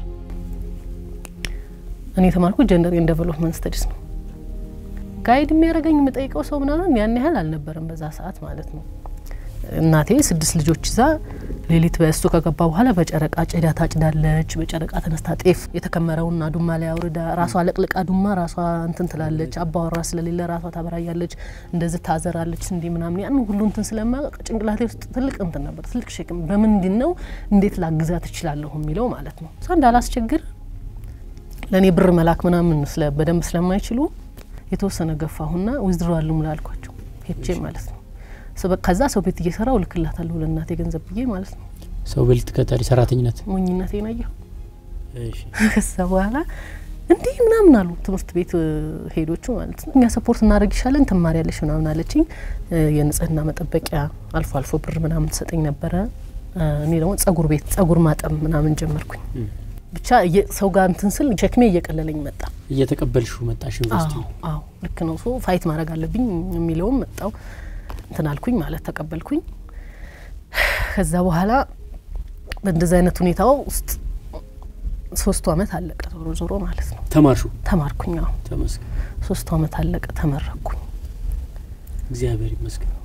እኔ የተማርኩት ጀንደር ኤንድ ዴቨሎፕመንት ስተዲስ ነው። ጋይድ የሚያደርገኝ የምጠይቀው ሰው ምናምን ያን ያህል አልነበረም በዛ ሰዓት ማለት ነው። እናቴ ስድስት ልጆች ይዛ ሌሊት በእሱ ከገባ በኋላ በጨረቃ ጭዳ ታጭዳለች። በጨረቃ ተነስታ ጤፍ የተከመረውን አዱማ ላይ አውርዳ ራሷ ለቅልቃ አዱማ ራሷ እንትን ትላለች። አባወራ ስለሌለ ራሷ ታበራያለች፣ እንደዚህ ታዘራለች። እንዲ ምናምን ያን ሁሉ እንትን ስለማያውቅ ጭንቅላቴ ውስጥ ትልቅ እንትን ነበር፣ ትልቅ ሸክም። በምንድን ነው እንዴት ላግዛት እችላለሁ የሚለው ማለት ነው። እሷ እንዳላስቸግር ለእኔ ብር መላክ ምናምን ስለ በደንብ ስለማይችሉ የተወሰነ ገፋሁና ዊዝድሮ ሙላ አልኳቸው ሄቼ ማለት ነው። ሰበ- ከዛ ሰው ቤት እየሰራው እልክላታለሁ ለእናቴ ገንዘብ ብዬ ማለት ነው። ሰው ቤት ቀጠሪ ሰራተኝነት። ሞኝነቴን አየሁ። ከዛ በኋላ እንዲህ ምናምን አሉ ትምህርት ቤት እ፣ ሄዶቹ ማለት ነው። እኛ ሰፖርት እናደርግ ይሻለን ትማሪያለሽ ምናምን አለችኝ። እ፣ የንጽህና መጠበቂያ አልፎ አልፎ ብር ምናምን ትሰጠኝ ነበረ። እ፣ እኔ ደግሞ ጸጉር ቤት ጸጉር ማጠብ ምናምን ጀመርኩኝ። ብቻ እየ- ሰው ጋር እንትን ስል ሸክሜ እየቀለለኝ መጣ። እየተቀበልሹ መጣሽ ዩኒቨርሲቲ። አዎ አዎ ልክ ነው። ሶ ፋይት ማድረግ አለብኝ የሚለውም መጣው እንትን አልኩኝ ማለት ተቀበልኩኝ። ከዛ በኋላ በእንደዚህ አይነት ሁኔታ ውስጥ ሶስቱ አመት አለቀ ዞሮ ዞሮ ማለት ነው። ተማርሹ። ተማርኩኝ። አዎ ተመስገን። ሶስቱ አመት አለቀ፣ ተመረኩኝ። እግዚአብሔር ይመስገን።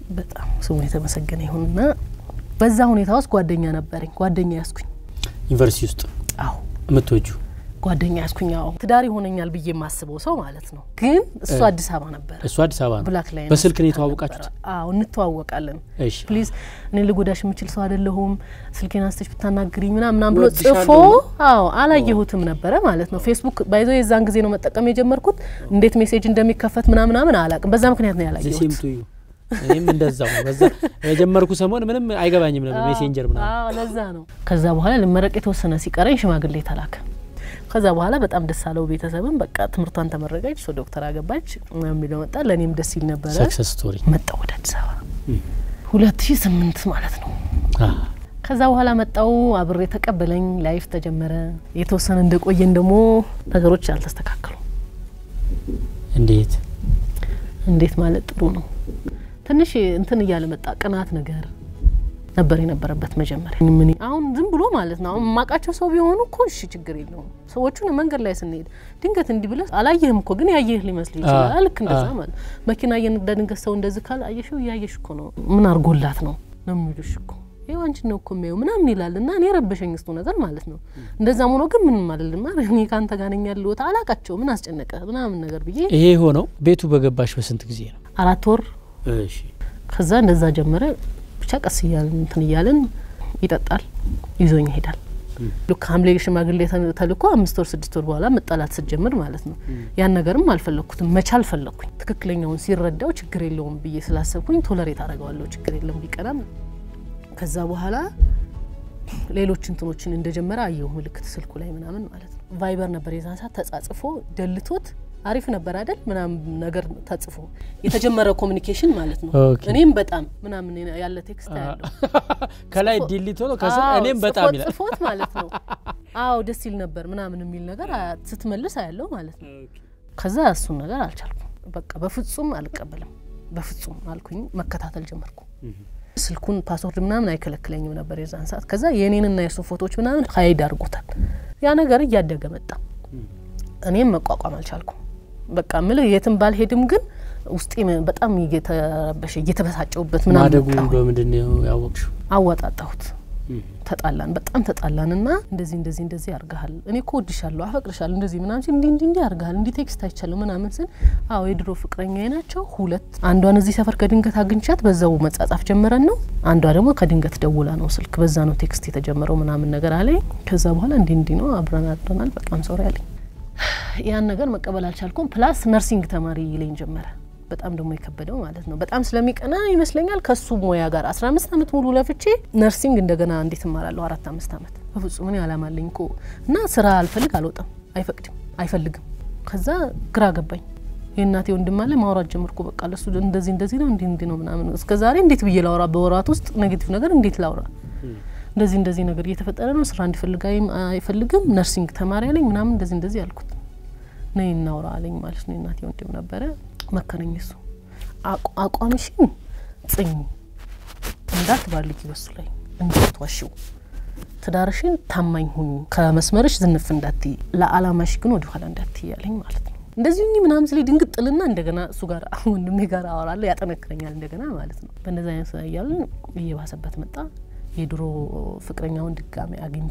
በጣም ስሙ የተመሰገነ ይሁንና በዛ ሁኔታ ውስጥ ጓደኛ ነበረኝ። ጓደኛ ያስኩኝ። ዩኒቨርሲቲ ውስጥ አዎ የምትወጁ ጓደኛ ያስኩኝ። አዎ ትዳር ይሆነኛል ብዬ የማስበው ሰው ማለት ነው። ግን እሱ አዲስ አበባ ነበረ። እሱ አዲስ አበባ ነው። ብላክ ላይ በስልክ ነው የተዋወቃችሁት? አዎ እንተዋወቃለን። እሺ ፕሊዝ እኔ ልጎዳሽ የምችል ሰው አይደለሁም፣ ስልኬን አንስተሽ ብታናግሪኝ ምናምን ምናምን ብሎ እወድሻለሁ ጽፎ አዎ አላየሁትም ነበረ ማለት ነው። ፌስቡክ ባይዞ የዛን ጊዜ ነው መጠቀም የጀመርኩት። እንዴት ሜሴጅ እንደሚከፈት ምናምን ምናምን አላቅም። በዛ ምክንያት ነው ሴም ያላየሁት። ቱ ዩ እኔም እንደዛው ነው። በዛ የጀመርኩ ሰሞን ምንም አይገባኝም ነበር ሜሴንጀር ምናምን። አዎ ለዛ ነው። ከዛ በኋላ ልመረቅ የተወሰነ ሲቀረኝ ሽማግሌ ተላከ። ከዛ በኋላ በጣም ደስ አለው ቤተሰብም። በቃ ትምህርቷን ተመረቀች፣ ሰው ዶክተር አገባች ምናምን የሚለው መጣ። ለእኔም ደስ ይል ነበረ። ሰክሰስ ስቶሪ መጣ ወደ አዲስ አበባ ሁለት ሺ ስምንት ማለት ነው። ከዛ በኋላ መጣው አብሬ ተቀበለኝ። ላይፍ ተጀመረ። የተወሰነ እንደቆየን ደግሞ ነገሮች አልተስተካከሉም። እንዴት እንዴት ማለት ጥሩ ነው። ትንሽ እንትን እያለ መጣ። ቅናት ነገር ነበር የነበረበት መጀመሪያ። ምን አሁን ዝም ብሎ ማለት ነው። አሁን የማውቃቸው ሰው ቢሆኑ እኮ እሺ ችግር የለውም። ሰዎቹን መንገድ ላይ ስንሄድ ድንገት እንዲህ ብለህ አላየህም እኮ ግን ያየህ ሊመስል ይችላል። ልክ እንደዛ ማለት መኪና እየነዳ ድንገት ሰው እንደዚህ ካል አየሽው እያየሽ እኮ ነው። ምን አርጎላት ነው ነው የሚሉሽ እኮ ይኸው አንቺን ነው እኮ የሚያየው ምናምን ይላል። እና እኔ ረበሸኝ እስቱ ነገር ማለት ነው። እንደዛም ሆኖ ግን ምንም አልልም። እኔ ከአንተ ጋር ነኝ ያለሁት አላቃቸው ምን አስጨነቀ ምናምን ነገር ብዬ ይሄ ሆነው ቤቱ በገባሽ በስንት ጊዜ ነው? አራት ወር እሺ ከዛ እንደዛ ጀመረ። ብቻ ቀስ እያልን እንትን እያልን ይጠጣል፣ ይዞኝ ይሄዳል። ልክ ሐምሌ ሽማግሌ ተ- ተልኮ አምስት ወር ስድስት ወር በኋላ መጣላት ስትጀምር ማለት ነው። ያን ነገርም አልፈለግኩትም፣ መቻል ፈለግኩኝ። ትክክለኛውን ሲረዳው ችግር የለውም ብዬ ስላሰብኩኝ ቶለሬት አደርገዋለሁ፣ ችግር የለም ቢቀናም። ከዛ በኋላ ሌሎች እንትኖችን እንደጀመረ አየሁ ምልክት ስልኩ ላይ ምናምን ማለት ነው። ቫይበር ነበር የዛን ሰዓት ተጻጽፎ ደልቶት አሪፍ ነበር አይደል ምናምን ነገር ተጽፎ የተጀመረ ኮሚኒኬሽን ማለት ነው። ኦኬ። እኔም በጣም ምናምን ያለ ቴክስት ያለው ከላይ ዲሊት ሆኖ ከስር አዎ፣ እኔም በጣም ጽፎት- ይላል። ጽፎት ማለት ነው። አዎ ደስ ይል ነበር ምናምን የሚል ነገር አ- ስትመልስ አያለው ማለት ነው። ከዛ እሱን ነገር አልቻልኩም። በቃ በፍጹም አልቀበልም በፍጹም አልኩኝ። መከታተል ጀመርኩ። ስልኩን ፓስወርድ ምናምን አይከለክለኝም ነበር የዛን ሰዓት። ከዛ የእኔንና የሱ ፎቶዎች ምናምን ሀይድ አድርጎታል። ያ ነገር እያደገ መጣ። እኔም መቋቋም አልቻልኩም። በቃ ምልህ የትም ባልሄድም ግን ውስጤ በጣም እየተረበሸ እየተበሳጨውበት ምናምን ማደጉ መጣሁኝ። በምንድን ነው ያወቅሽው? አወጣጣሁት ተጣላን፣ በጣም ተጣላን እና እንደዚህ እንደዚህ እንደዚህ ያርግሃል፣ እኔ እኮ ወድሻለሁ፣ አፈቅርሻለሁ፣ እንደዚህ ምናምን ሲል እንዲህ እንዲህ እንዲህ ያርግሃል፣ እንዲህ ቴክስት አይቻለሁ ምናምን ስል አዎ የድሮ ፍቅረኛ ናቸው ሁለት። አንዷን እዚህ ሰፈር ከድንገት አግኝቻት በዛው መጻጻፍ ጀመረን ነው። አንዷ ደግሞ ከድንገት ደውላ ነው ስልክ፣ በዛ ነው ቴክስት የተጀመረው ምናምን ነገር አለኝ። ከዛ በኋላ እንዲህ እንዲህ ነው አብረን አድረናል፣ በጣም ሶሪ አለኝ። ያን ነገር መቀበል አልቻልኩም። ፕላስ ነርሲንግ ተማሪ ይለኝ ጀመረ። በጣም ደግሞ የከበደው ማለት ነው። በጣም ስለሚቀና ይመስለኛል ከሱ ሙያ ጋር አስራ አምስት አመት ሙሉ ለፍቼ ነርሲንግ እንደገና እንዴት እማራለሁ? አራት አምስት አመት በፍጹም እኔ አላማለኝ እኮ እና ስራ አልፈልግ አልወጣም፣ አይፈቅድም፣ አይፈልግም። ከዛ ግራ ገባኝ። የእናቴ ወንድም አለ ማውራት ጀመርኩ። በቃ ለሱ እንደዚህ እንደዚህ ነው እንዲህ እንዲህ ነው ምናምን። እስከ ዛሬ እንዴት ብዬ ላውራ? በወራት ውስጥ ኔጌቲቭ ነገር እንዴት ላውራ? እንደዚህ እንደዚህ ነገር እየተፈጠረ ነው፣ ስራ እንዲፈልግ አይም- አይፈልግም፣ ነርሲንግ ተማሪ አለኝ ምናምን እንደዚህ እንደዚህ አልኩት። ነይ እናውራ አለኝ ማለት ነው። የእናቴ ወንድም ነበረ መከረኝ። እሱ አቋ- አቋምሽን ጽኝ እንዳትባልጊ፣ በሱ ላይ እንዳትዋሽው፣ ትዳርሽን ታማኝ ሁኝ፣ ከመስመርሽ ዝንፍ እንዳትይ፣ ለአላማሽ ግን ወደ ኋላ እንዳትይ አለኝ ማለት ነው። እንደዚህ ሁኚ ምናምን ስለ ድንግጥልና እንደገና እሱ ጋር ወንድሜ ጋር አወራለሁ፣ ያጠነክረኛል እንደገና ማለት ነው። በእንደዚህ አይነት እያለን እየባሰበት መጣ። የድሮ ፍቅረኛውን ድጋሚ አግኝቶ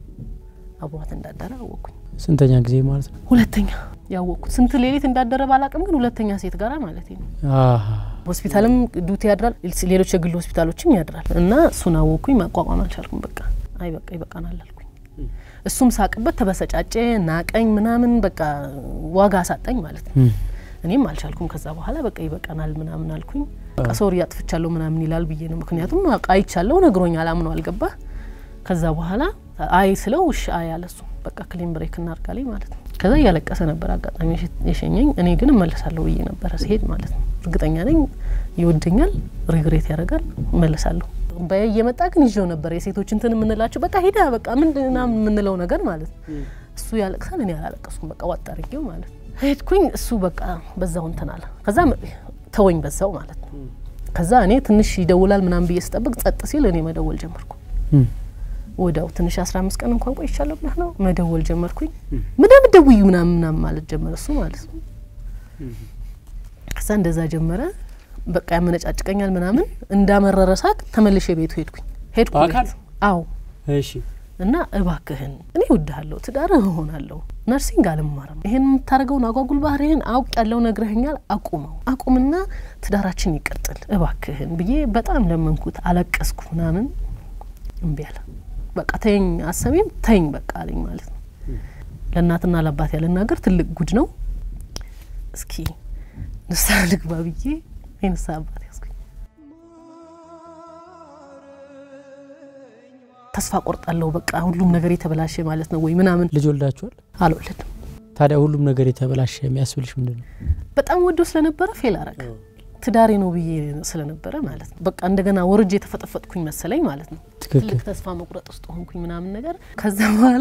አብሯት እንዳደረ አወቅኩኝ። ስንተኛ ጊዜ ማለት ነው? ሁለተኛ ያወቅኩት ስንት ሌሊት እንዳደረ ባላቅም ግን ሁለተኛ ሴት ጋራ ማለት ነው። አሃ ሆስፒታልም ዱቲ ያድራል፣ ሌሎች የግል ሆስፒታሎችም ያድራል። እና እሱን አወቅኩኝ። መቋቋም አልቻልኩም። በቃ አይ በቃ ይበቃናል አልኩኝ። እሱም ሳቅበት፣ ተበሰጫጨ፣ ናቀኝ፣ ምናምን በቃ ዋጋ አሳጣኝ ማለት ነው። እም፣ እኔም አልቻልኩም። ከዛ በኋላ በቃ ይበቃናል ምናምን አልኩኝ። በቃ ሶሪ አጥፍቻለሁ ምናምን ይላል ብዬ ነው። ምክንያቱም በቃ አይቻለሁ፣ ነግሮኛል፣ አምኖ አልገባ። ከዛ በኋላ አይ ስለው እሺ አይ አለ እሱ። በቃ ክሊን ብሬክ እናርጋለኝ ማለት ነው። ከዛ እያለቀሰ ነበር አጋጣሚ የሸ- የሸኘኝ። እኔ ግን እመለሳለሁ ብዬ ነበረ ሲሄድ ማለት ነው። እርግጠኛ ነኝ ይወደኛል፣ ሪግሬት ያደርጋል፣ እመለሳለሁ በ እየመጣ ግን ይዤው ነበር የሴቶች እንትን የምንላቸው በቃ ሂዳ በቃ ምንድና የምንለው ነገር ማለት ነው። እሱ ያለቅሳል፣ እኔ አላለቀስኩም። በቃ ዋጥ አድርጌው ማለት ነው። ሄድኩኝ፣ እሱ በቃ በዛው እንትን አለ። ከዛ ተወኝ በዛው ማለት ነው። ከዛ እኔ ትንሽ ይደውላል ምናምን ብዬ ስጠብቅ ጸጥ ሲል እኔ መደወል ጀመርኩ። እም፣ ወዲያው ትንሽ አስራ አምስት ቀን እንኳን ቆይቻለሁ ብለህ ነው መደወል ጀመርኩኝ። ምንም ደውዩ ምናምን ምናምን ማለት ጀመረ እሱ ማለት ነው። ከዛ እንደዛ ጀመረ። በቃ ያመነጫጭቀኛል ምናምን እንዳመረረ ሳቅ ተመልሼ ቤቱ ሄድኩኝ ሄድኩ በአካል? ቤት አዎ እሺ እና እባክህን እኔ እወድሃለሁ፣ ትዳርህ እሆናለሁ፣ ነርሲንግ አልማርም፣ ይሄን የምታደርገውን አጓጉል ባህሪህን አውቅ ያለው ነግረህኛል፣ አቁመው አቁምና ትዳራችን ይቀጥል እባክህን ብዬ በጣም ለመንኩት፣ አለቀስኩ ምናምን እምቢ አለ። በቃ ተይኝ፣ አሰሚም ተይኝ በቃ አለኝ ማለት ነው። ለእናትና ለአባት ያልናገር ትልቅ ጉድ ነው። እስኪ ንስሐ ልግባ ብዬ የንስሐ አባት ያዝኩኝ። ተስፋ ቆርጣለሁ፣ በቃ ሁሉም ነገር የተበላሸ ማለት ነው ወይ ምናምን ልጅ ወልዳችኋል? አልወለድም። ታዲያ ሁሉም ነገር የተበላሸ የሚያስብልሽ ምንድን ነው? በጣም ወዶ ስለነበረ ፌል አረገ። ትዳሬ ነው ብዬ ስለነበረ ማለት ነው። በቃ እንደገና ወርጄ የተፈጠፈጥኩኝ መሰለኝ ማለት ነው። ትክክል። ትልቅ ተስፋ መቁረጥ ውስጥ ሆንኩኝ ምናምን ነገር። ከዛ በኋላ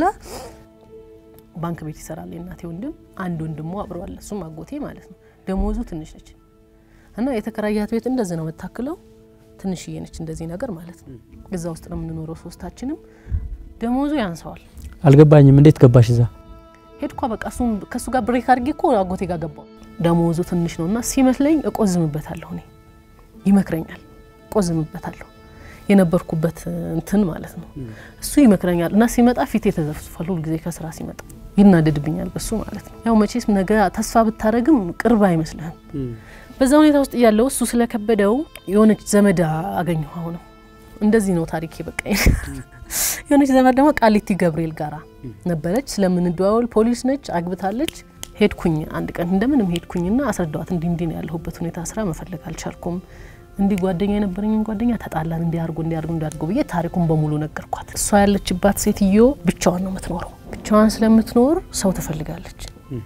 ባንክ ቤት ይሰራል የእናቴ ወንድም፣ አንድ ወንድሞ አብረዋል፣ እሱም አጎቴ ማለት ነው። ደሞዙ ትንሽ ነች እና የተከራያት ቤት እንደዚህ ነው የምታክለው፣ ትንሽዬ ነች እንደዚህ ነገር ማለት ነው። እዛ ውስጥ ነው የምንኖረው ሶስታችንም። ደሞዙ ያንሰዋል። አልገባኝም። እንዴት ገባሽ እዛ? ሄድኳ በቃ እሱም ከእሱ ጋር ብሬክ አድርጌ እኮ አጎቴ ጋር ገባው። ደሞዙ ትንሽ ነው እና ሲመስለኝ እቆዝምበታለሁ፣ እኔ ይመክረኛል፣ እቆዝምበታለሁ የነበርኩበት እንትን ማለት ነው። እሱ ይመክረኛል እና ሲመጣ ፊቴ ተዘፍዝፏል። ሁልጊዜ ከስራ ሲመጣ ይናደድብኛል በሱ ማለት ነው። ያው መቼስ ነገ ተስፋ ብታደረግም ቅርብ አይመስልህም። በዛ ሁኔታ ውስጥ እያለው እሱ ስለከበደው የሆነች ዘመድ አገኘሁ። አሁንም እንደዚህ ነው ታሪኬ። በቃ የሆነች ዘመድ ደግሞ ቃሊቲ ገብርኤል ጋራ ነበረች። ስለምንደዋወል ፖሊስ ነች፣ አግብታለች። ሄድኩኝ አንድ ቀን እንደምንም ሄድኩኝና አስረዳዋት። እንዲህ እንዲህ ነው ያለሁበት ሁኔታ፣ ስራ መፈለግ አልቻልኩም። እንዲህ ጓደኛ የነበረኝን ጓደኛ ተጣላን፣ እንዲያርጉ እንዲያርጉ እንዲያርጉ ብዬ ታሪኩን በሙሉ ነገርኳት። እሷ ያለችባት ሴትዮ ብቻዋን ነው የምትኖረው። ብቻዋን ስለምትኖር ሰው ትፈልጋለች።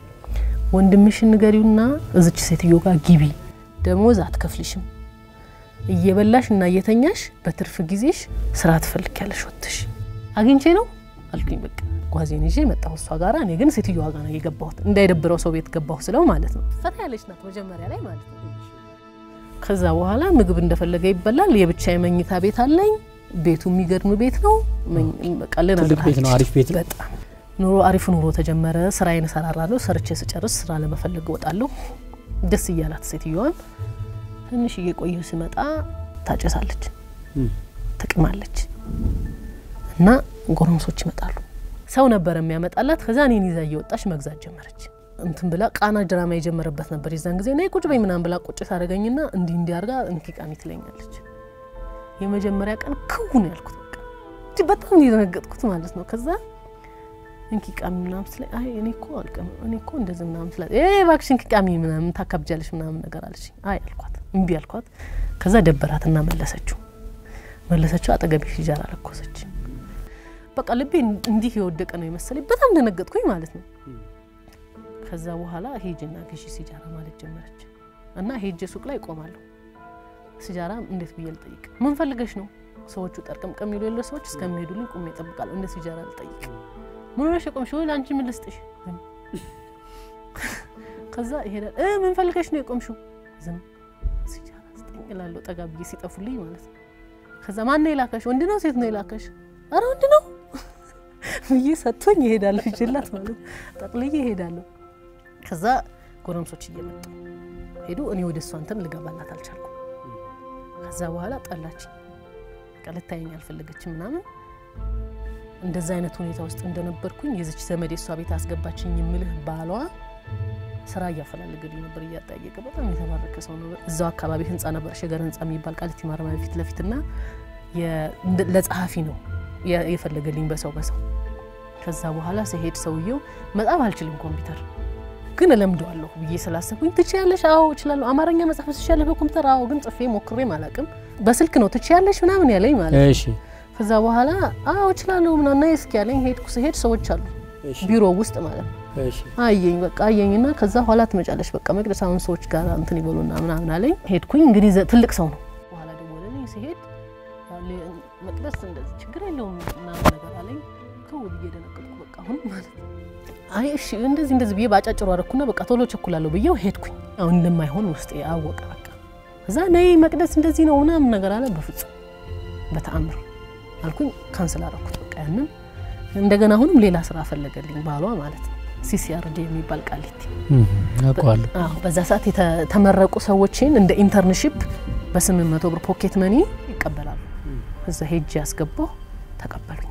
ወንድምሽን ንገሪውና እዝች ሴትዮ ጋር ግቢ፣ ደሞዝ አትከፍልሽም፣ እየበላሽ እና እየተኛሽ በትርፍ ጊዜሽ ስራ ትፈልጊያለሽ ወጥሽ አግኝቼ ነው አልኩኝ። በቃ ጓዜን ይዤ መጣሁ እሷ ጋራ። እኔ ግን ሴትዮዋ ጋር ነው የገባሁት፣ እንዳይደብረው ሰው ቤት ገባሁ ስለው ማለት ነው። ፈታ ያለች ናት መጀመሪያ ላይ ማለት ነው። ከዛ በኋላ ምግብ እንደፈለገ ይበላል። የብቻ የመኝታ ቤት አለኝ። ቤቱ የሚገርም ቤት ነው። በቃ ትልቅ ቤት ነው። አሪፍ ቤት ነው። በጣም ኑሮ አሪፍ ኑሮ ተጀመረ። ስራዬን እሰራራለሁ። ሰርቼ ስጨርስ ስራ ለመፈለግ እወጣለሁ። ደስ እያላት ሴትዮዋን ትንሽ እየቆየሁ ስመጣ ታጨሳለች፣ ትቅማለች እና ጎረምሶች ይመጣሉ። ሰው ነበር የሚያመጣላት። ከዛ እኔን ይዛ እየወጣች መግዛት ጀመረች። እንትን ብላ ቃና ድራማ የጀመረበት ነበር የዛን ጊዜ ና ቁጭ በይ ምናምን ብላ ቁጭ ታደረገኝና እንዲህ እንዲህ አርጋ እንኪ ቃሚ ትለኛለች። የመጀመሪያ ቀን ክውን ያልኩት በቃ እንጂ በጣም የደነገጥኩት ማለት ነው። ከዛ እንኪ ቃሚ ምናምን ስለ አይ እኔ እኮ አልቀም እኔ እኮ እንደዚህ ምናምን ስለ እ እባክሽ እንኪ ቃሚ ምናምን ታካብጃለሽ ምናምን ነገር አለች። አይ አልኳት፣ እምቢ አልኳት። ከዛ ደበራትና መለሰችው መለሰችው። አጠገቤ ሲጃራ ለኮሰች። በቃ ልቤ እንዲህ የወደቀ ነው የመሰለኝ። በጣም ደነገጥኩኝ ማለት ነው። ከዛ በኋላ ሄጅና ግዢ ሲጃራ ማለት ጀመረች እና ሄጅ ሱቅ ላይ እቆማለሁ። ሲጃራ እንዴት ብዬ ልጠይቅ? ምን ፈልገሽ ነው? ሰዎቹ ጠርቅምቅም የሚሉ የለ ሰዎች እስከሚሄዱልኝ ቁሜ እጠብቃለሁ። እንደ ሲጃራ ልጠይቅ? ምን ሆነሽ የቆምሽ? ወይ ለአንቺ ምን ልስጥሽ? ከዛ ይሄዳል። እ ምን ፈልገሽ ነው የቆምሽው? ዝም ሲጃራ ስጠኝ እላለሁ፣ ጠጋ ብዬ ሲጠፉልኝ ማለት ነው። ከዛ ማን ነው የላከሽ? ወንድ ነው ሴት ነው የላከሽ? አረ ወንድ ነው ብዬ ሰጥቶኝ ይሄዳለሁ። ይችላት ማለት ጠቅልዬ ይሄዳለሁ። ከዛ ጎረምሶች እየመጡ ሄዱ። እኔ ወደ እሷ እንትን ልገባላት አልቻልኩም። ከዛ በኋላ ጠላች፣ ልታየኝ አልፈለገችም ምናምን። እንደዛ አይነት ሁኔታ ውስጥ እንደነበርኩኝ የዚች ዘመድ የእሷ ቤት አስገባችኝ የምልህ ባሏ ስራ እያፈላለገልኝ ነበር፣ እያጠያየቀ በጣም የተባረከ ሰው ነው። እዛው አካባቢ ህንፃ ነበር፣ ሸገር ህንፃ የሚባል ቃሊቲ ማረሚያ ፊት ለፊት ና ለጸሐፊ ነው የፈለገልኝ በሰው በሰው ከዛ በኋላ ስሄድ ሰውየው መጻፍ አልችልም ኮምፒውተር ግን እለምደዋለሁ ብዬ ስላሰብኩኝ ትችያለሽ? አዎ እችላለሁ። አማርኛ መጻፍ ትችያለሽ በኮምፒውተር? አዎ። ግን ጽፌ ሞክሬም አላውቅም። በስልክ ነው ትችያለሽ ምናምን ያለኝ ማለት ነው። እሺ ከዛ በኋላ አዎ እችላለሁ ምናምን ነይ እስኪ ያለኝ ሄድኩ። ስሄድ ሰዎች አሉ ቢሮ ውስጥ ማለት ነው። እሺ አየኝ በቃ አየኝና ከዛ ኋላ ትመጫለሽ በቃ መቅደስ አሁን ሰዎች ጋር እንትን ይበሉና ምናምን አለኝ። ሄድኩኝ እንግዲህ ትልቅ ሰው ነው። በኋላ ደወለልኝ። ሲሄድ መቅደስ እንደዚህ ችግር የለውም ምናምን ነገር አለኝ። ከው ብዬ ደነገጥኩ። በቃ አሁን ማለት ነው አይ እሺ እንደዚህ እንደዚህ ብዬ ባጫጭሩ አደረኩና በቃ ቶሎ ቸኩላለሁ ብዬው ሄድኩኝ። አሁን እንደማይሆን ውስጤ አወቀ። በቃ እዛ ነይ መቅደስ እንደዚህ ነው ምናምን ነገር አለ። በፍጹም በተአምር አልኩኝ። ካንስል አደረኩት በቃ ያንን። እንደገና አሁንም ሌላ ስራ ፈለገልኝ ባሏ ማለት ነው። ሲሲአርዲ የሚባል ቃሊቲ አውቀዋለሁ። አዎ በዛ ሰዓት የተመረቁ ሰዎችን እንደ ኢንተርንሺፕ በስምንት መቶ ብር ፖኬት መኒ ይቀበላሉ። እዛ ሄጅ ያስገባው ተቀበሉኝ።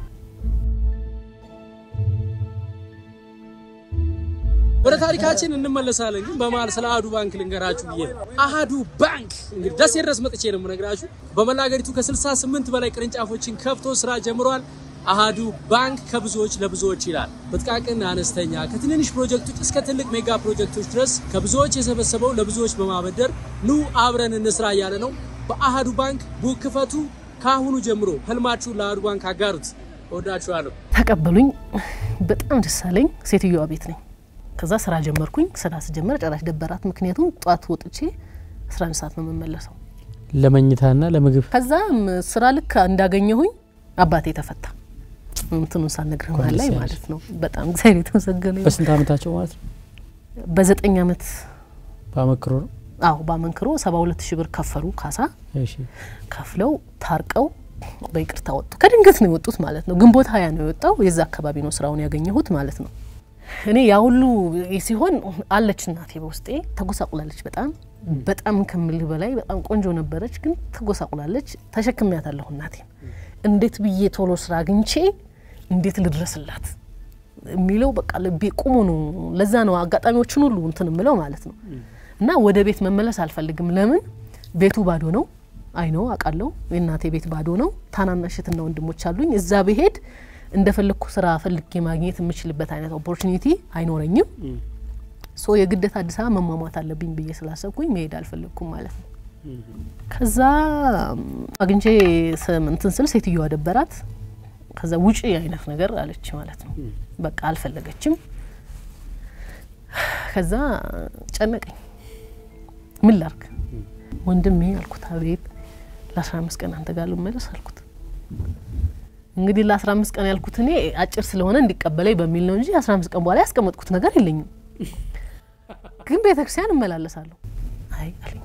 ወደ ታሪካችን እንመለሳለን። ግን በመሀል ስለ አሃዱ ባንክ ልንገራችሁ ብዬ ነው። አሃዱ ባንክ እንግዲህ ደሴ ድረስ መጥቼ ነው የምነግራችሁ። በመላ ሀገሪቱ ከ68 በላይ ቅርንጫፎችን ከፍቶ ስራ ጀምሯል። አሃዱ ባንክ ከብዙዎች ለብዙዎች ይላል። በጥቃቅን አነስተኛ ከትንንሽ ፕሮጀክቶች እስከ ትልቅ ሜጋ ፕሮጀክቶች ድረስ ከብዙዎች የሰበሰበው ለብዙዎች በማበደር ኑ አብረን እንስራ እያለ ነው። በአሃዱ ባንክ ቡክ ክፈቱ። ከአሁኑ ጀምሮ ህልማችሁን ለአሃዱ ባንክ አጋሩት። እወዳችኋለሁ። ተቀበሉኝ። በጣም ደስ አለኝ። ሴትዮዋ ቤት ነኝ። ከዛ ስራ ጀመርኩኝ። ስራ ስጀመር ጨራሽ ደበራት። ምክንያቱም ጠዋት ወጥቼ 11 ሰዓት ነው የምመለሰው። ለመኝታና ለምግብ ከዛ ስራ ልክ እንዳገኘሁኝ አባቴ ተፈታ። እንትኑን ሳልነግርህ መሀል ላይ ደስ ማለት ነው። በጣም እግዚአብሔር የተመሰገነ ይሁን። በስንት ዓመታቸው ማለት ነው? በዘጠኝ አመት በአመክሮ ነው። አዎ በአመንክሮ 72 ሺህ ብር ከፈሉ ካሳ እሺ ከፍለው ታርቀው በይቅርታ ወጡ። ከድንገት ነው የወጡት ማለት ነው። ግንቦት ሀያ ነው የወጣው። የዛ አካባቢ ነው ስራውን ያገኘሁት ማለት ነው። እኔ ያ ሁሉ ሲሆን አለች እናቴ በውስጤ ተጎሳቁላለች። በጣም በጣም ከምልህ በላይ በጣም ቆንጆ ነበረች፣ ግን ተጎሳቁላለች። ተሸክሚያታለሁ እናቴን። እንዴት ብዬ ቶሎ ስራ አግኝቼ እንዴት ልድረስላት የሚለው በቃ ልቤ ቁሙ ነው። ለዛ ነው አጋጣሚዎችን ሁሉ እንትን ምለው ማለት ነው። እና ወደ ቤት መመለስ አልፈልግም። ለምን ቤቱ ባዶ ነው። አይ ነው አውቃለሁ። የእናቴ ቤት ባዶ ነው። ታናናሽ እህትና ወንድሞች አሉኝ። እዛ ብሄድ እንደፈለግኩ ስራ ፈልጌ ማግኘት የምችልበት አይነት ኦፖርቹኒቲ አይኖረኝም። ሶ የግዴታ አዲስ አበባ መሟሟት አለብኝ ብዬ ስላሰብኩኝ መሄድ አልፈለግኩም ማለት ነው። ከዛ አግኝቼ ስም እንትን ስል ሴትዮዋ ደበራት። ከዛ ውጪ አይነት ነገር አለች ማለት ነው። በቃ አልፈለገችም። ከዛ ጨነቀኝ። ምን ላርግ ወንድሜ አልኩት። አቤት ለአስራ አምስት ቀን አንተ ጋር ልመለስ አልኩት። እንግዲህ ለአስራ አምስት ቀን ያልኩት እኔ አጭር ስለሆነ እንዲቀበለኝ በሚል ነው እንጂ አስራ አምስት ቀን በኋላ ያስቀመጥኩት ነገር የለኝም። ግን ቤተ ክርስቲያን እመላለሳለሁ። አይ አለኝ